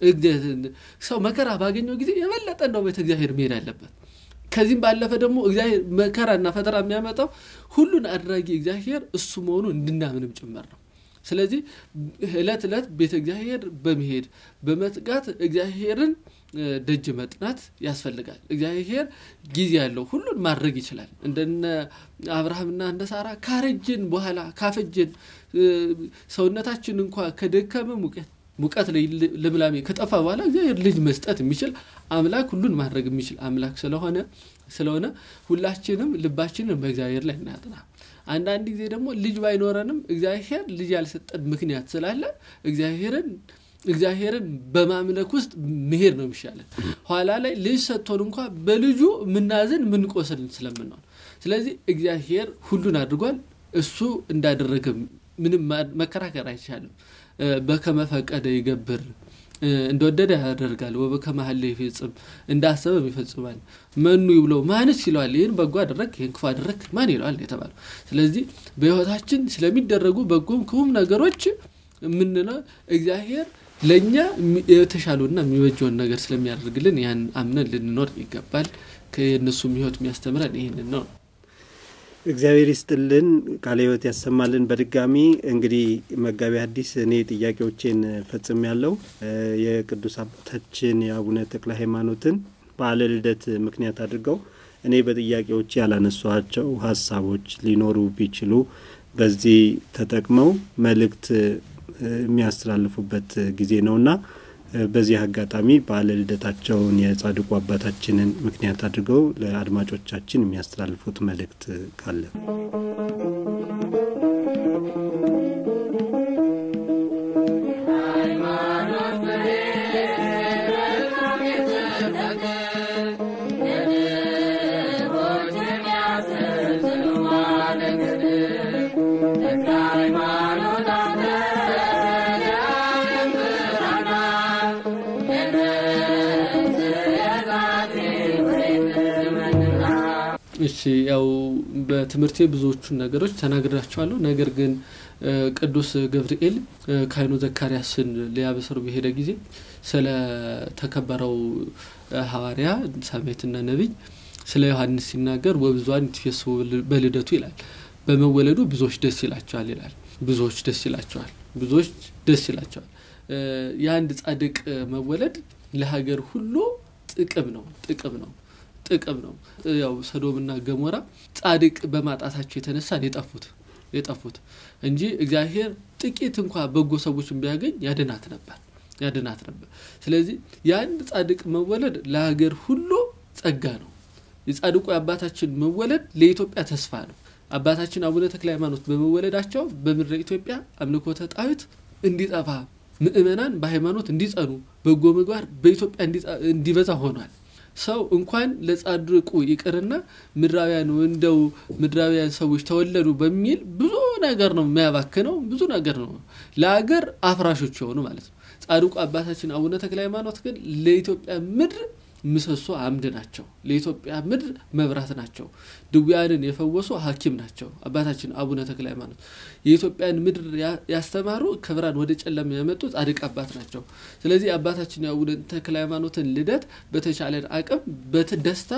ሰው መከራ ባገኘው ጊዜ የበለጠ እንደው ቤተ እግዚአብሔር መሄድ አለበት። ከዚህም ባለፈ ደግሞ እግዚአብሔር መከራና ፈተና የሚያመጣው ሁሉን አድራጊ እግዚአብሔር እሱ መሆኑ እንድናምንም ጭምር ነው። ስለዚህ እለት እለት ቤተ እግዚአብሔር በመሄድ በመትጋት እግዚአብሔርን ደጅ መጥናት ያስፈልጋል። እግዚአብሔር ጊዜ ያለው ሁሉን ማድረግ ይችላል። እንደነ አብርሃምና እንደ ሳራ ካረጅን በኋላ ካፈጅን ሰውነታችን እንኳ ከደከመ ሙቀት ሙቀት ላይ ልምላሜ ከጠፋ በኋላ እግዚአብሔር ልጅ መስጠት የሚችል አምላክ ሁሉን ማድረግ የሚችል አምላክ ስለሆነ ስለሆነ ሁላችንም ልባችንን በእግዚአብሔር ላይ እናጥና። አንዳንድ ጊዜ ደግሞ ልጅ ባይኖረንም እግዚአብሔር ልጅ ያልሰጠን ምክንያት ስላለ እግዚአብሔርን እግዚአብሔርን በማምለክ ውስጥ መሄድ ነው የሚሻለን። ኋላ ላይ ልጅ ሰጥቶን እንኳ በልጁ ምናዝን ምንቆስል ስለምንሆን፣ ስለዚህ እግዚአብሔር ሁሉን አድርጓል። እሱ እንዳደረገ ምንም መከራከር አይቻልም። በከመ ፈቀደ ይገብር እንደወደደ ያደርጋል። ወበከመ ሀለ ይፈጽም እንዳሰበም ይፈጽማል። መኑ ይብለው ማንስ ይለዋል። ይህን በጎ አደረግ፣ ይህን ክፉ አደረግ ማን ይለዋል የተባለው። ስለዚህ በሕይወታችን ስለሚደረጉ በጎም ክፉም ነገሮች የምንለው እግዚአብሔር ለእኛ የተሻለውና የሚበጀውን ነገር ስለሚያደርግልን ያን አምነን ልንኖር ይገባል። ከየእነሱም ሕይወት የሚያስተምረን ይህንን ነው። እግዚአብሔር ይስጥልን፣ ቃለ ሕይወት ያሰማልን። በድጋሚ እንግዲህ መጋቢ ሐዲስ እኔ ጥያቄዎቼን ፈጽም ያለው የቅዱስ አባታችን የአቡነ ተክለ ሃይማኖትን በዓለ ልደት ምክንያት አድርገው እኔ በጥያቄዎች ያላነሷቸው ሀሳቦች ሊኖሩ ቢችሉ በዚህ ተጠቅመው መልእክት የሚያስተላልፉበት ጊዜ ነውና በዚህ አጋጣሚ በዓለ ልደታቸውን የጻድቁ አባታችንን ምክንያት አድርገው ለአድማጮቻችን የሚያስተላልፉት መልእክት ካለ እሺ ያው በትምህርቴ ብዙዎቹን ነገሮች ተናግራቸዋለሁ። ነገር ግን ቅዱስ ገብርኤል ካህኑ ዘካርያስን ሊያበስር በሄደ ጊዜ ስለ ተከበረው ሐዋርያ ሰማዕትና ነቢይ ስለ ዮሐንስ ሲናገር ወብዙኃን ይትፌስሑ በልደቱ ይላል። በመወለዱ ብዙዎች ደስ ይላቸዋል ይላል። ብዙዎች ደስ ይላቸዋል፣ ብዙዎች ደስ ይላቸዋል። የአንድ ጻድቅ መወለድ ለሀገር ሁሉ ጥቅም ነው፣ ጥቅም ነው ጥቅም ነው። ያው ሰዶምና ገሞራ ጻድቅ በማጣታቸው የተነሳ የጠፉት የጠፉት እንጂ እግዚአብሔር ጥቂት እንኳ በጎ ሰዎችን ቢያገኝ ያድናት ነበር ያድናት ነበር። ስለዚህ የአንድ ጻድቅ መወለድ ለሀገር ሁሉ ጸጋ ነው። የጻድቁ የአባታችን መወለድ ለኢትዮጵያ ተስፋ ነው። አባታችን አቡነ ተክለ ሃይማኖት በመወለዳቸው በምድረ ኢትዮጵያ አምልኮተ ጣዖት እንዲጠፋ፣ ምእመናን በሃይማኖት እንዲጸኑ፣ በጎ ምግባር በኢትዮጵያ እንዲበዛ ሆኗል። ሰው እንኳን ለጻድቁ ይቅርና ምድራውያን እንደው ምድራውያን ሰዎች ተወለዱ በሚል ብዙ ነገር ነው የሚያባክነው። ብዙ ነገር ነው ለሀገር አፍራሾች የሆኑ ማለት ነው። ጻድቁ አባታችን አቡነ ተክለ ሃይማኖት ግን ለኢትዮጵያ ምድር ምሰሶ አምድ ናቸው። ለኢትዮጵያ ምድር መብራት ናቸው። ድውያንን የፈወሱ ሐኪም ናቸው። አባታችን አቡነ ተክለ ሃይማኖት የኢትዮጵያን ምድር ያስተማሩ ከብርሃን ወደ ጨለማ ያመጡ ጻድቅ አባት ናቸው። ስለዚህ አባታችን የአቡነ ተክለ ሃይማኖትን ልደት በተቻለን አቅም በደስታ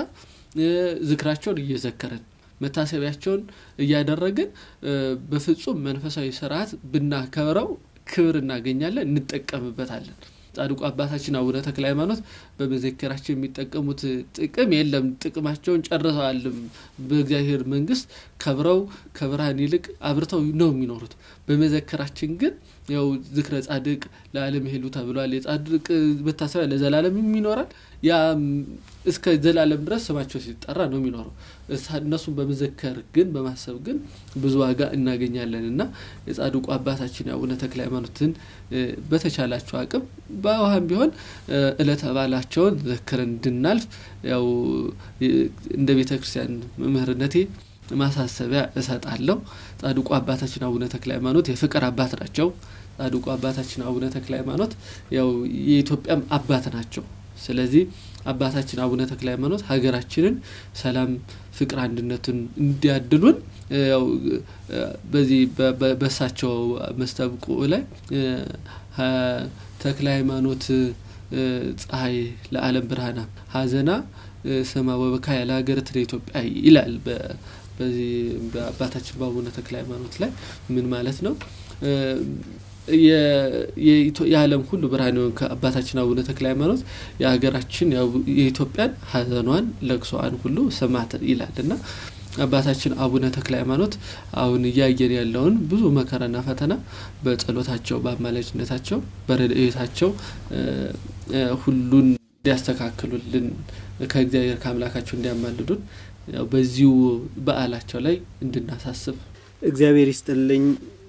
ዝክራቸውን እየዘከረን መታሰቢያቸውን እያደረግን በፍጹም መንፈሳዊ ስርዓት ብናከብረው ክብር እናገኛለን፣ እንጠቀምበታለን። ጻድቁ አባታችን አቡነ ተክለ ሃይማኖት በመዘከራቸው የሚጠቀሙት ጥቅም የለም። ጥቅማቸውን ጨርሰዋልም። በእግዚአብሔር መንግስት ከብረው ከብርሃን ይልቅ አብርተው ነው የሚኖሩት። በመዘከራችን ግን ያው ዝክረ ጻድቅ ለዓለም ይሄሉ ተብሏል። የጻድቅ መታሰቢያ ለዘላለም ይኖራል። ያ እስከ ዘላለም ድረስ ስማቸው ሲጠራ ነው የሚኖረው። እነሱን በመዘከር ግን በማሰብ ግን ብዙ ዋጋ እናገኛለን እና የጻድቁ አባታችን የአቡነ ተክለ ሃይማኖትን በተቻላቸው አቅም በውሃም ቢሆን እለተ በዓላቸውን ዘክረን እንድናልፍ ያው እንደ ቤተ ክርስቲያን መምህርነቴ ማሳሰቢያ እሰጣለሁ። ጻድቁ አባታችን አቡነ ተክለ ሃይማኖት የፍቅር አባት ናቸው። ጻድቁ አባታችን አቡነ ተክለ ሃይማኖት ያው የኢትዮጵያም አባት ናቸው። ስለዚህ አባታችን አቡነ ተክለ ሃይማኖት ሀገራችንን ሰላም፣ ፍቅር፣ አንድነትን እንዲያድሉን ያው በዚህ በሳቸው መስተብቁ ላይ ተክለ ሃይማኖት ፀሐይ ለዓለም ብርሃና ሀዘና ሰማ ወበካያ ለሀገርት ለኢትዮጵያ ይላል። በዚህ በአባታችን በአቡነ ተክለ ሃይማኖት ላይ ምን ማለት ነው? የዓለም ሁሉ ብርሃን የሆን ከአባታችን አቡነ ተክለ ሃይማኖት የሀገራችን የኢትዮጵያን ሀዘኗን ለቅሶዋን ሁሉ ሰማት ይላል እና አባታችን አቡነ ተክለ ሃይማኖት አሁን እያየን ያለውን ብዙ መከራና ፈተና በጸሎታቸው፣ በአማላጅነታቸው፣ በረድኤታቸው ሁሉን እንዲያስተካክሉልን ከእግዚአብሔር ከአምላካቸው እንዲያማልዱን በዚሁ በዓላቸው ላይ እንድናሳስብ እግዚአብሔር ይስጥልኝ።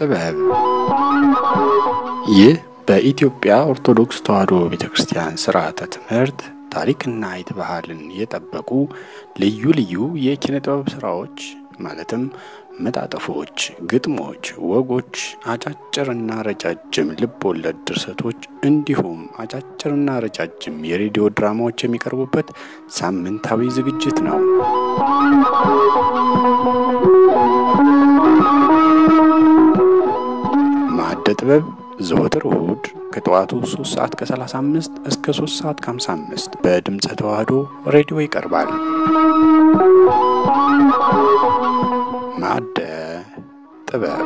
ጥበብ ይህ በኢትዮጵያ ኦርቶዶክስ ተዋሕዶ ቤተ ክርስቲያን ስርዓተ ትምህርት ታሪክና አይት ባህልን የጠበቁ ልዩ ልዩ የኪነ ጥበብ ስራዎች ማለትም መጣጥፎች፣ ግጥሞች፣ ወጎች፣ አጫጭርና ረጃጅም ልብ ወለድ ድርሰቶች እንዲሁም አጫጭርና ረጃጅም የሬዲዮ ድራማዎች የሚቀርቡበት ሳምንታዊ ዝግጅት ነው። ማዕደ ጥበብ ዘወትር እሁድ ከጠዋቱ 3 ሰዓት ከ35 እስከ 3 ሰዓት ከ55 በድምፀ ተዋህዶ ሬዲዮ ይቀርባል። ማዕደ ጥበብ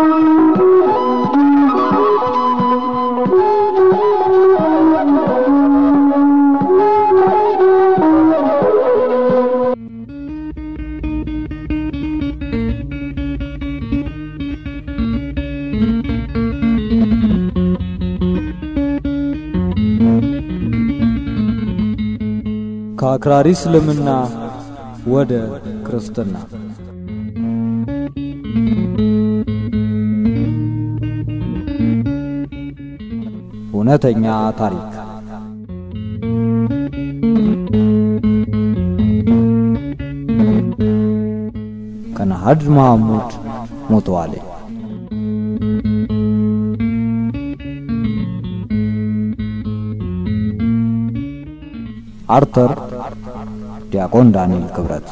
ከአክራሪ እስልምና ወደ ክርስትና እውነተኛ ታሪክ ከነሃድ መሐሙድ ሞተዋል። አርተር ዲያቆን ዳንኤል ክብረት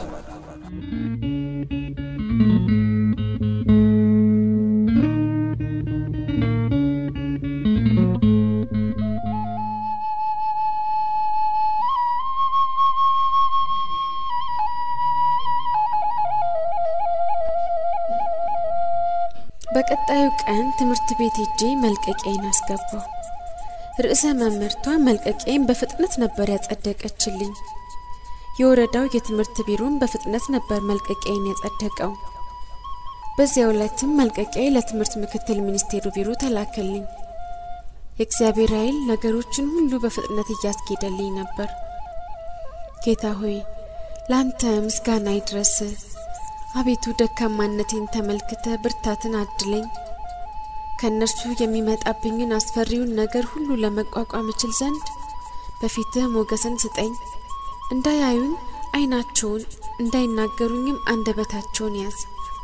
በቀጣዩ ቀን ትምህርት ቤት ሄጄ መልቀቂያዬን አስገባው። ርዕሰ መምህርቷ መልቀቂያዬን በፍጥነት ነበር ያጸደቀችልኝ። የወረዳው የትምህርት ቢሮም በፍጥነት ነበር መልቀቂያዬን ያጸደቀው። በዚያው ዕለትም መልቀቂያዬ ለትምህርት ምክትል ሚኒስቴሩ ቢሮ ተላከልኝ። የእግዚአብሔር ኃይል ነገሮችን ሁሉ በፍጥነት እያስኬደልኝ ነበር። ጌታ ሆይ ለአንተ ምስጋና ይድረስ። አቤቱ ደካማነቴን ተመልክተ ብርታትን አድለኝ። ከእነርሱ የሚመጣብኝን አስፈሪውን ነገር ሁሉ ለመቋቋም እችል ዘንድ በፊትህ ሞገስን ስጠኝ። እንዳያዩን ዓይናቸውን እንዳይናገሩኝም አንደበታቸውን ያዝ።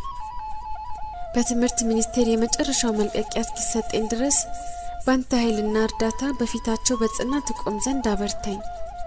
በትምህርት ሚኒስቴር የመጨረሻው መልቀቂያ እስኪሰጠኝ ድረስ በአንተ ኃይልና እርዳታ በፊታቸው በጽናት እቆም ዘንድ አበርታኝ።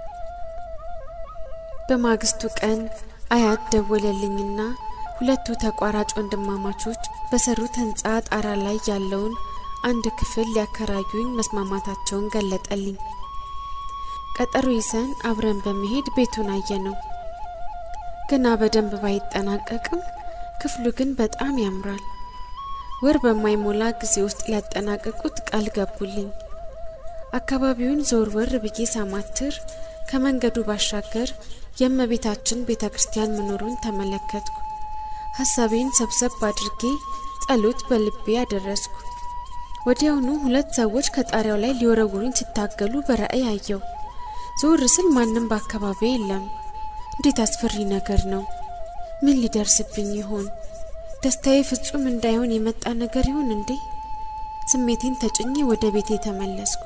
በማግስቱ ቀን አያት ደወለልኝና ሁለቱ ተቋራጭ ወንድማማቾች በሰሩት ህንፃ ጣራ ላይ ያለውን አንድ ክፍል ሊያከራዩኝ መስማማታቸውን ገለጠልኝ። ቀጠሮ ይዘን አብረን በመሄድ ቤቱን አየነው። ገና በደንብ ባይጠናቀቅም ክፍሉ ግን በጣም ያምራል። ወር በማይሞላ ጊዜ ውስጥ ሊያጠናቅቁት ቃል ገቡልኝ። አካባቢውን ዞር ወር ብዬ ሳማትር ከመንገዱ ባሻገር የእመቤታችን ቤተ ክርስቲያን መኖሩን ተመለከትኩ። ሀሳቤን ሰብሰብ አድርጌ ጸሎት በልቤ አደረስኩ። ወዲያውኑ ሁለት ሰዎች ከጣሪያው ላይ ሊወረውሩኝ ሲታገሉ በራእይ አየው። ዞር ስል ማንም በአካባቢ የለም። እንዴት አስፈሪ ነገር ነው! ምን ሊደርስብኝ ይሆን? ደስታዬ ፍጹም እንዳይሆን የመጣ ነገር ይሆን እንዴ? ስሜቴን ተጭኜ ወደ ቤቴ ተመለስኩ።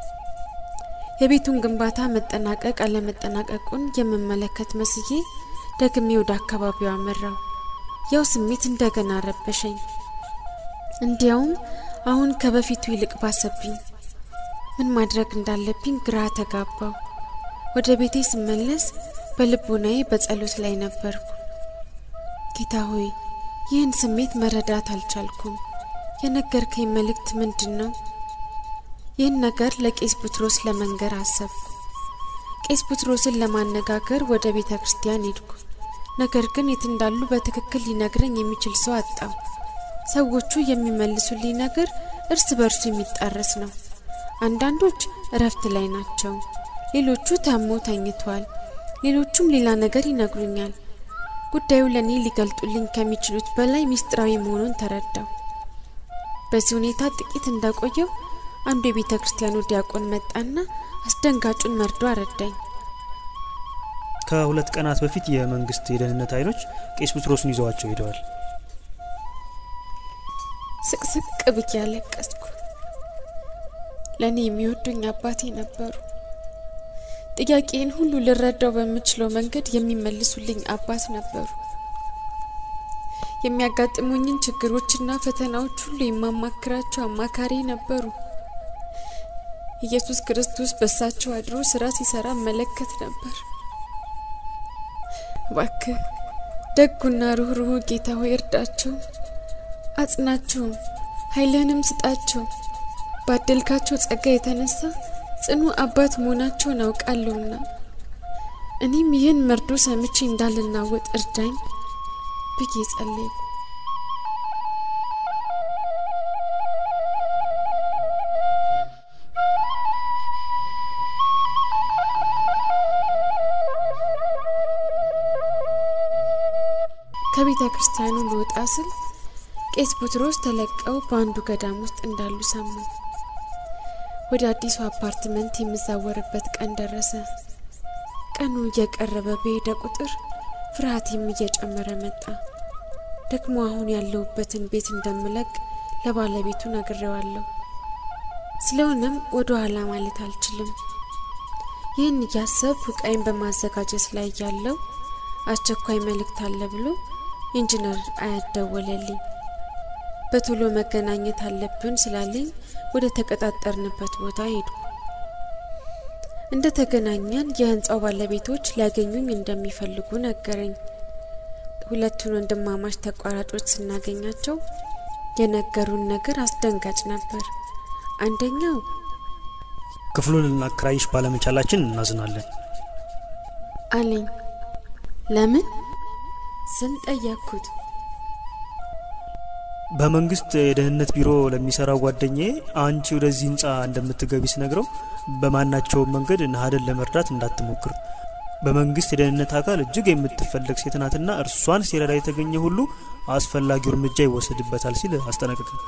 የቤቱን ግንባታ መጠናቀቅ አለመጠናቀቁን የምመለከት መስዬ ደግሜ ወደ አካባቢው አመራው። ያው ስሜት እንደገና ረበሸኝ። እንዲያውም አሁን ከበፊቱ ይልቅ ባሰብኝ። ምን ማድረግ እንዳለብኝ ግራ ተጋባው። ወደ ቤቴ ስመለስ በልቦናዬ በጸሎት ላይ ነበርኩ። ጌታ ሆይ ይህን ስሜት መረዳት አልቻልኩም። የነገርከኝ መልእክት ምንድን ነው? ይህን ነገር ለቄስ ቡትሮስ ለመንገር አሰብኩ። ቄስ ቡትሮስን ለማነጋገር ወደ ቤተ ክርስቲያን ሄድኩ። ነገር ግን የት እንዳሉ በትክክል ሊነግረኝ የሚችል ሰው አጣው። ሰዎቹ የሚመልሱልኝ ነገር እርስ በርሱ የሚጣረስ ነው። አንዳንዶች እረፍት ላይ ናቸው፣ ሌሎቹ ታሞ ተኝተዋል፣ ሌሎቹም ሌላ ነገር ይነግሩኛል። ጉዳዩ ለእኔ ሊገልጡልኝ ከሚችሉት በላይ ምስጢራዊ መሆኑን ተረዳው። በዚህ ሁኔታ ጥቂት እንዳቆየው አንዱ የቤተ ክርስቲያኑ ዲያቆን መጣና አስደንጋጩን መርዶ አረዳኝ። ከሁለት ቀናት በፊት የመንግስት የደህንነት ኃይሎች ቄስ ቡትሮስን ይዘዋቸው ሄደዋል። ስቅስቅ ብዬ አለቀስኩ። ለእኔ የሚወዱኝ አባቴ ነበሩ። ጥያቄን ሁሉ ልረዳው በምችለው መንገድ የሚመልሱልኝ አባት ነበሩ። የሚያጋጥሙኝን ችግሮችና ፈተናዎች ሁሉ የማማክራቸው አማካሪ ነበሩ። ኢየሱስ ክርስቶስ በሳቸው አድሮ ስራ ሲሰራ መለከት ነበር። እባክህ ደጉና ሩህሩህ ጌታ ሆይ እርዳቸው፣ አጽናቸውም፣ ኃይልህንም ስጣቸው። ባደልካቸው ጸጋ የተነሳ ጽኑ አባት መሆናቸውን አውቃለሁና እኔም ይህን መርዶ ሰምቼ እንዳልናወጥ እርዳኝ ብዬ ጸለይኩ። ከቤተ ክርስቲያኑ ልወጣ ስል ቄስ ቡትሮስ ተለቀው በአንዱ ገዳም ውስጥ እንዳሉ ሰሙ። ወደ አዲሱ አፓርትመንት የምዛወርበት ቀን ደረሰ። ቀኑ እየቀረበ በሄደ ቁጥር ፍርሃቴም እየጨመረ መጣ። ደግሞ አሁን ያለሁበትን ቤት እንደምለቅ ለባለቤቱ ነግሬዋለሁ። ስለሆነም ወደ ኋላ ማለት አልችልም። ይህን እያሰብኩ ዕቃዬን በማዘጋጀት ላይ ያለው አስቸኳይ መልእክት አለ ብሎ ኢንጂነር አያት ደወለልኝ። በቶሎ መገናኘት አለብን ስላለኝ ወደ ተቀጣጠርንበት ቦታ ሄድኩ። እንደ ተገናኘን የህንፃው ባለቤቶች ሊያገኙኝ እንደሚፈልጉ ነገረኝ። ሁለቱን ወንድማማች ተቋራጮች ስናገኛቸው የነገሩን ነገር አስደንጋጭ ነበር። አንደኛው ክፍሉን ልናከራይሽ ባለመቻላችን እናዝናለን አለኝ። ለምን ስል ጠየቅኩት። በመንግስት የደህንነት ቢሮ ለሚሰራው ጓደኛዬ አንቺ ወደዚህ ህንፃ እንደምትገቢ ስነግረው በማናቸውም መንገድ ናሀደን ለመርዳት እንዳትሞክር በመንግስት የደህንነት አካል እጅግ የምትፈለግ ሴት ናትና እርሷን ሲረዳ የተገኘ ሁሉ አስፈላጊው እርምጃ ይወሰድበታል ሲል አስጠነቅቀኝ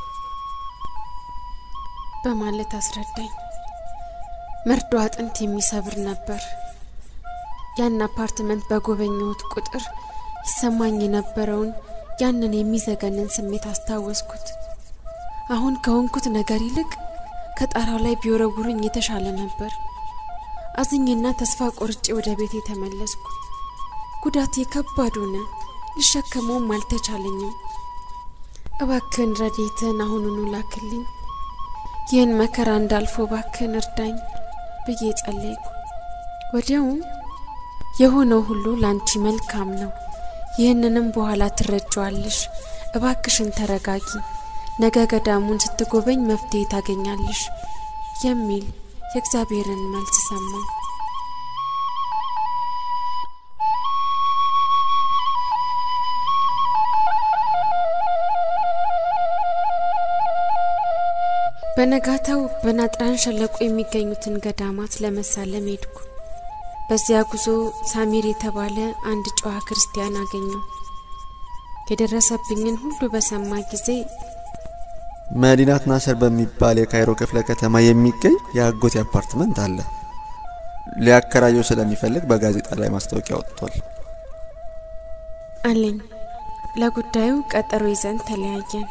በማለት አስረዳኝ። መርዶ አጥንት የሚሰብር ነበር። ያን አፓርትመንት በጎበኘሁት ቁጥር ይሰማኝ የነበረውን ያንን የሚዘገንን ስሜት አስታወስኩት። አሁን ከሆንኩት ነገር ይልቅ ከጣራው ላይ ቢወረውሩኝ የተሻለ ነበር። አዝኜና ተስፋ ቆርጬ ወደ ቤት የተመለስኩ። ጉዳቴ ከባድ ሆነ፣ ልሸከመውም አልተቻለኝም። እባክህን ረዴትህን አሁኑኑ ላክልኝ፣ ይህን መከራ እንዳልፎ እባክህን እርዳኝ ብዬ ጸለይኩ። ወዲያውም የሆነው ሁሉ ላንቺ መልካም ነው፣ ይህንንም በኋላ ትረጃዋለሽ። እባክሽን ተረጋጊ፣ ነገ ገዳሙን ስትጎበኝ መፍትሄ ታገኛለሽ የሚል የእግዚአብሔርን መልስ ሰማሁ። በነጋታው በናጥራን ሸለቆ የሚገኙትን ገዳማት ለመሳለም ሄድኩ። በዚያ ጉዞ ሳሚር የተባለ አንድ ጨዋ ክርስቲያን አገኘው። የደረሰብኝን ሁሉ በሰማ ጊዜ መዲናት ናስር በሚባል የካይሮ ክፍለ ከተማ የሚገኝ የአጎቴ አፓርትመንት አለ። ሊያከራየው ስለሚፈልግ በጋዜጣ ላይ ማስታወቂያ ወጥቷል አለኝ። ለጉዳዩ ቀጠሮ ይዘን ተለያየን።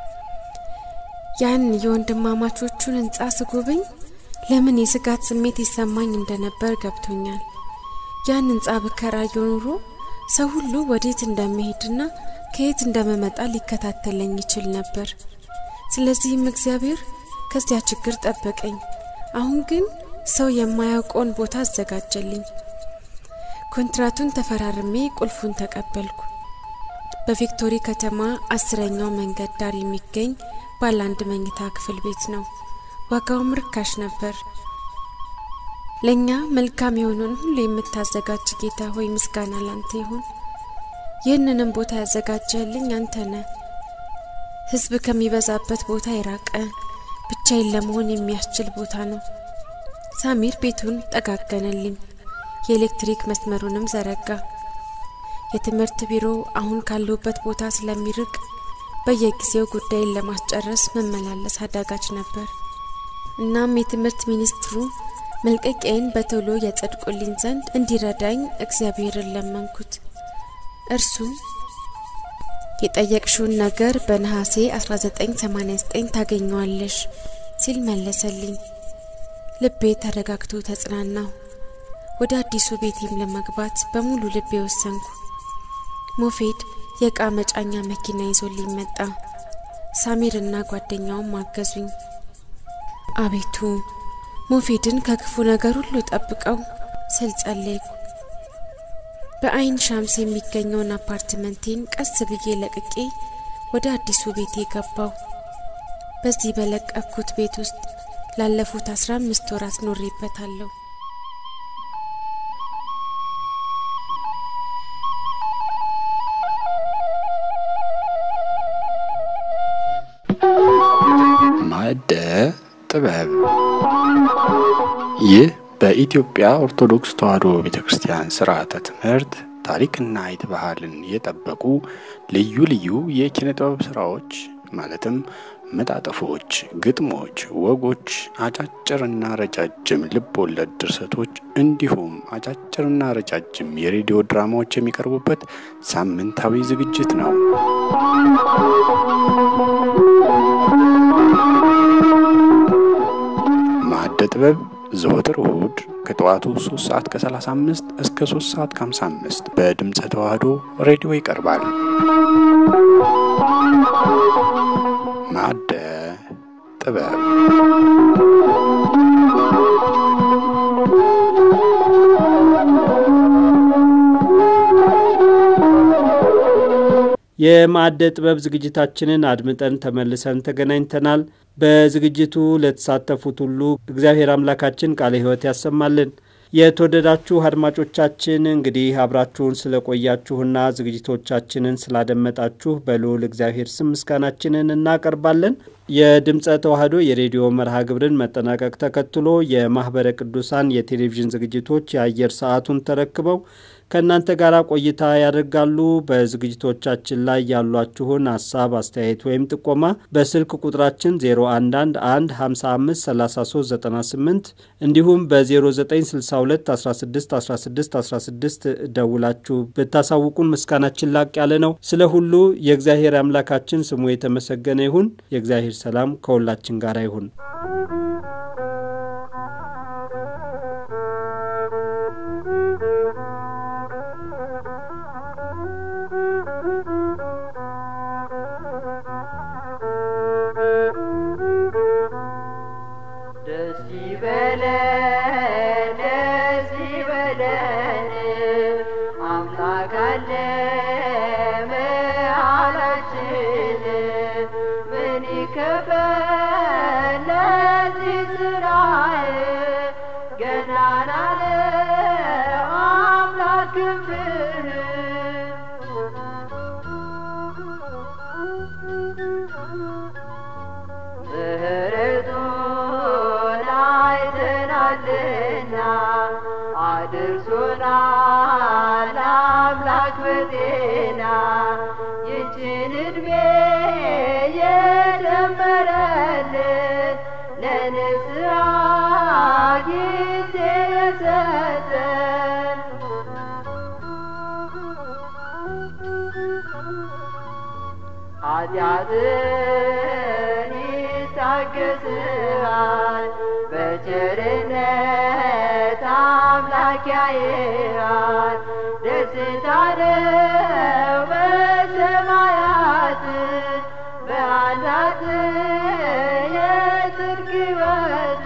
ያን የወንድማማቾቹን ህንጻ ስጎበኝ ለምን የስጋት ስሜት ይሰማኝ እንደነበር ገብቶኛል። ያን ህንጻ ብከራየው ኑሮ ሰው ሁሉ ወዴት እንደሚሄድና ከየት እንደመመጣ ሊከታተለኝ ይችል ነበር። ስለዚህም እግዚአብሔር ከዚያ ችግር ጠበቀኝ። አሁን ግን ሰው የማያውቀውን ቦታ አዘጋጀልኝ። ኮንትራቱን ተፈራርሜ ቁልፉን ተቀበልኩ። በቪክቶሪ ከተማ አስረኛው መንገድ ዳር የሚገኝ ባለ አንድ መኝታ ክፍል ቤት ነው። ዋጋውም ርካሽ ነበር። ለእኛ መልካም የሆነውን ሁሉ የምታዘጋጅ ጌታ ሆይ ምስጋና ላንተ ይሁን። ይህንንም ቦታ ያዘጋጀልኝ አንተ ነህ። ህዝብ ከሚበዛበት ቦታ የራቀ ብቻዬን ለመሆን የሚያስችል ቦታ ነው። ሳሚር ቤቱን ጠጋገነልኝ፣ የኤሌክትሪክ መስመሩንም ዘረጋ። የትምህርት ቢሮ አሁን ካለሁበት ቦታ ስለሚርቅ በየጊዜው ጉዳይን ለማስጨረስ መመላለስ አዳጋች ነበር። እናም የትምህርት ሚኒስትሩ መልቀቂያዬን በቶሎ ያጸድቁልኝ ዘንድ እንዲረዳኝ እግዚአብሔርን ለመንኩት። እርሱም የጠየቅሽውን ነገር በነሐሴ 1989 ታገኘዋለሽ ሲል መለሰልኝ። ልቤ ተረጋግቶ ተጽናናሁ። ወደ አዲሱ ቤቴም ለመግባት በሙሉ ልቤ ወሰንኩ። ሞፌድ የእቃ መጫኛ መኪና ይዞልኝ መጣ። ሳሚርና ጓደኛውም አገዙኝ። አቤቱ ሞፌድን ከክፉ ነገር ሁሉ ጠብቀው ስል ጸለይኩ። በአይን ሻምስ የሚገኘውን አፓርትመንቴን ቀስ ብዬ ለቅቄ ወደ አዲሱ ቤቴ ገባው። በዚህ በለቀኩት ቤት ውስጥ ላለፉት አስራ አምስት ወራት ኖሬበታለሁ። ማዕደ ጥበብ ይህ በኢትዮጵያ ኦርቶዶክስ ተዋሕዶ ቤተ ክርስቲያን ስርዓተ ትምህርት ታሪክና አይት ባህልን የጠበቁ ልዩ ልዩ የኪነ ጥበብ ስራዎች ማለትም መጣጥፎች፣ ግጥሞች፣ ወጎች፣ አጫጭርና ረጃጅም ልብ ወለድ ድርሰቶች እንዲሁም አጫጭርና ረጃጅም የሬዲዮ ድራማዎች የሚቀርቡበት ሳምንታዊ ዝግጅት ነው። ማዕደ ጥበብ ዘወትር እሁድ ከጠዋቱ 3 ሰዓት ከ35 እስከ 3 ሰዓት ከ55 በድምፀ ተዋህዶ ሬዲዮ ይቀርባል። ማዕደ ጥበብ የማዕደ ጥበብ ዝግጅታችንን አድምጠን ተመልሰን ተገናኝተናል። በዝግጅቱ ለተሳተፉት ሁሉ እግዚአብሔር አምላካችን ቃለ ሕይወት ያሰማልን። የተወደዳችሁ አድማጮቻችን እንግዲህ አብራችሁን ስለቆያችሁና ዝግጅቶቻችንን ስላደመጣችሁ በልዑል እግዚአብሔር ስም ምስጋናችንን እናቀርባለን። የድምፀ ተዋህዶ የሬዲዮ መርሃ ግብርን መጠናቀቅ ተከትሎ የማኅበረ ቅዱሳን የቴሌቪዥን ዝግጅቶች የአየር ሰዓቱን ተረክበው ከእናንተ ጋር ቆይታ ያደርጋሉ። በዝግጅቶቻችን ላይ ያሏችሁን ሀሳብ፣ አስተያየት ወይም ጥቆማ በስልክ ቁጥራችን 0111553398 እንዲሁም በ0962 161616 ደውላችሁ ብታሳውቁን ምስጋናችን ላቅ ያለ ነው። ስለ ሁሉ የእግዚአብሔር አምላካችን ስሙ የተመሰገነ ይሁን። የእግዚአብሔር ሰላም ከሁላችን ጋር ይሁን። ኃጢአትን ይታገስሃል በቸርነት አምላክ ያይሃል ደስታ ነው በሰማያት በአንዳት የጽድቅ ሕይወት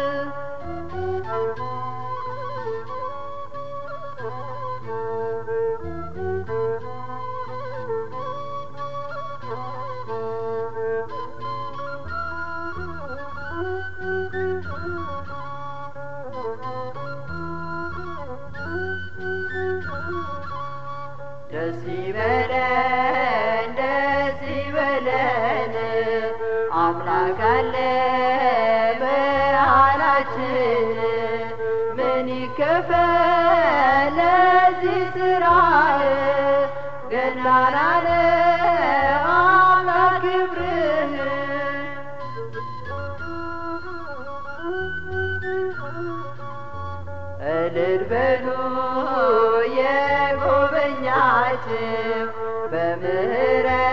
ደስ ይበለን ደስ ይበለን አምላክ አለ መሃላችን ምን ይከፈል ለዚህ ስራ ገናና ነው አምላክ ክብርህ እልል በሉ የጎበኛችሁ በምህረት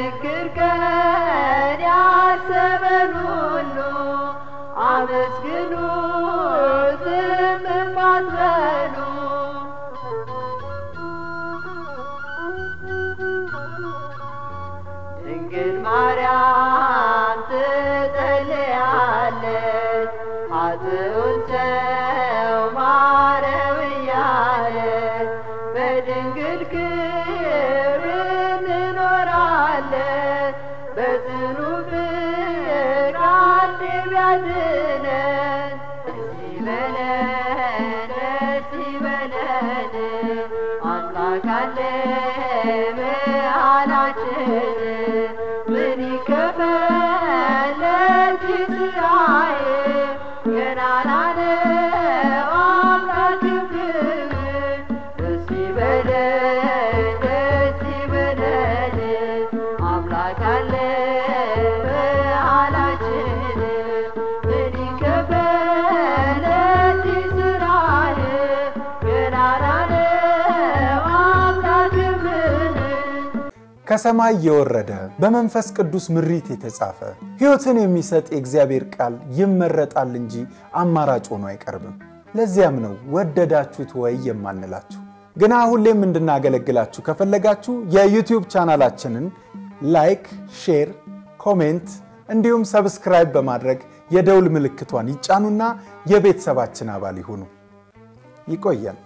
በችግር ቀን ያሰበን ሁሉ አመስግኑ ዝም አትበሉ። ድንግል ማርያም ትጸልያለች ኃጥኡን ሰው ማረው እያለች በድንግል ክብር እንኖራለን በጽኑ ፍቅር አንድ ቢያድነን ደስ ይበለን ደስ ይበለን አምላክ አለ መሃላችን ምን ይከፈል ለዚህ ስራዬ ገናና ነው አምላክ ክብር ደስ ይበለን ደስ ይበለን አምላክ አለ መሃላችን ምን ይከፈል ለዚህ ስራዬ ገናና ነው አምላክ ክብር ከሰማይ የወረደ በመንፈስ ቅዱስ ምሪት የተጻፈ ሕይወትን የሚሰጥ የእግዚአብሔር ቃል ይመረጣል እንጂ አማራጭ ሆኖ አይቀርብም። ለዚያም ነው ወደዳችሁት ወይ የማንላችሁ። ግና ሁሌም እንድናገለግላችሁ ከፈለጋችሁ የዩቲዩብ ቻናላችንን ላይክ፣ ሼር፣ ኮሜንት እንዲሁም ሰብስክራይብ በማድረግ የደውል ምልክቷን ይጫኑና የቤተሰባችን አባል ይሁኑ። ይቆያል።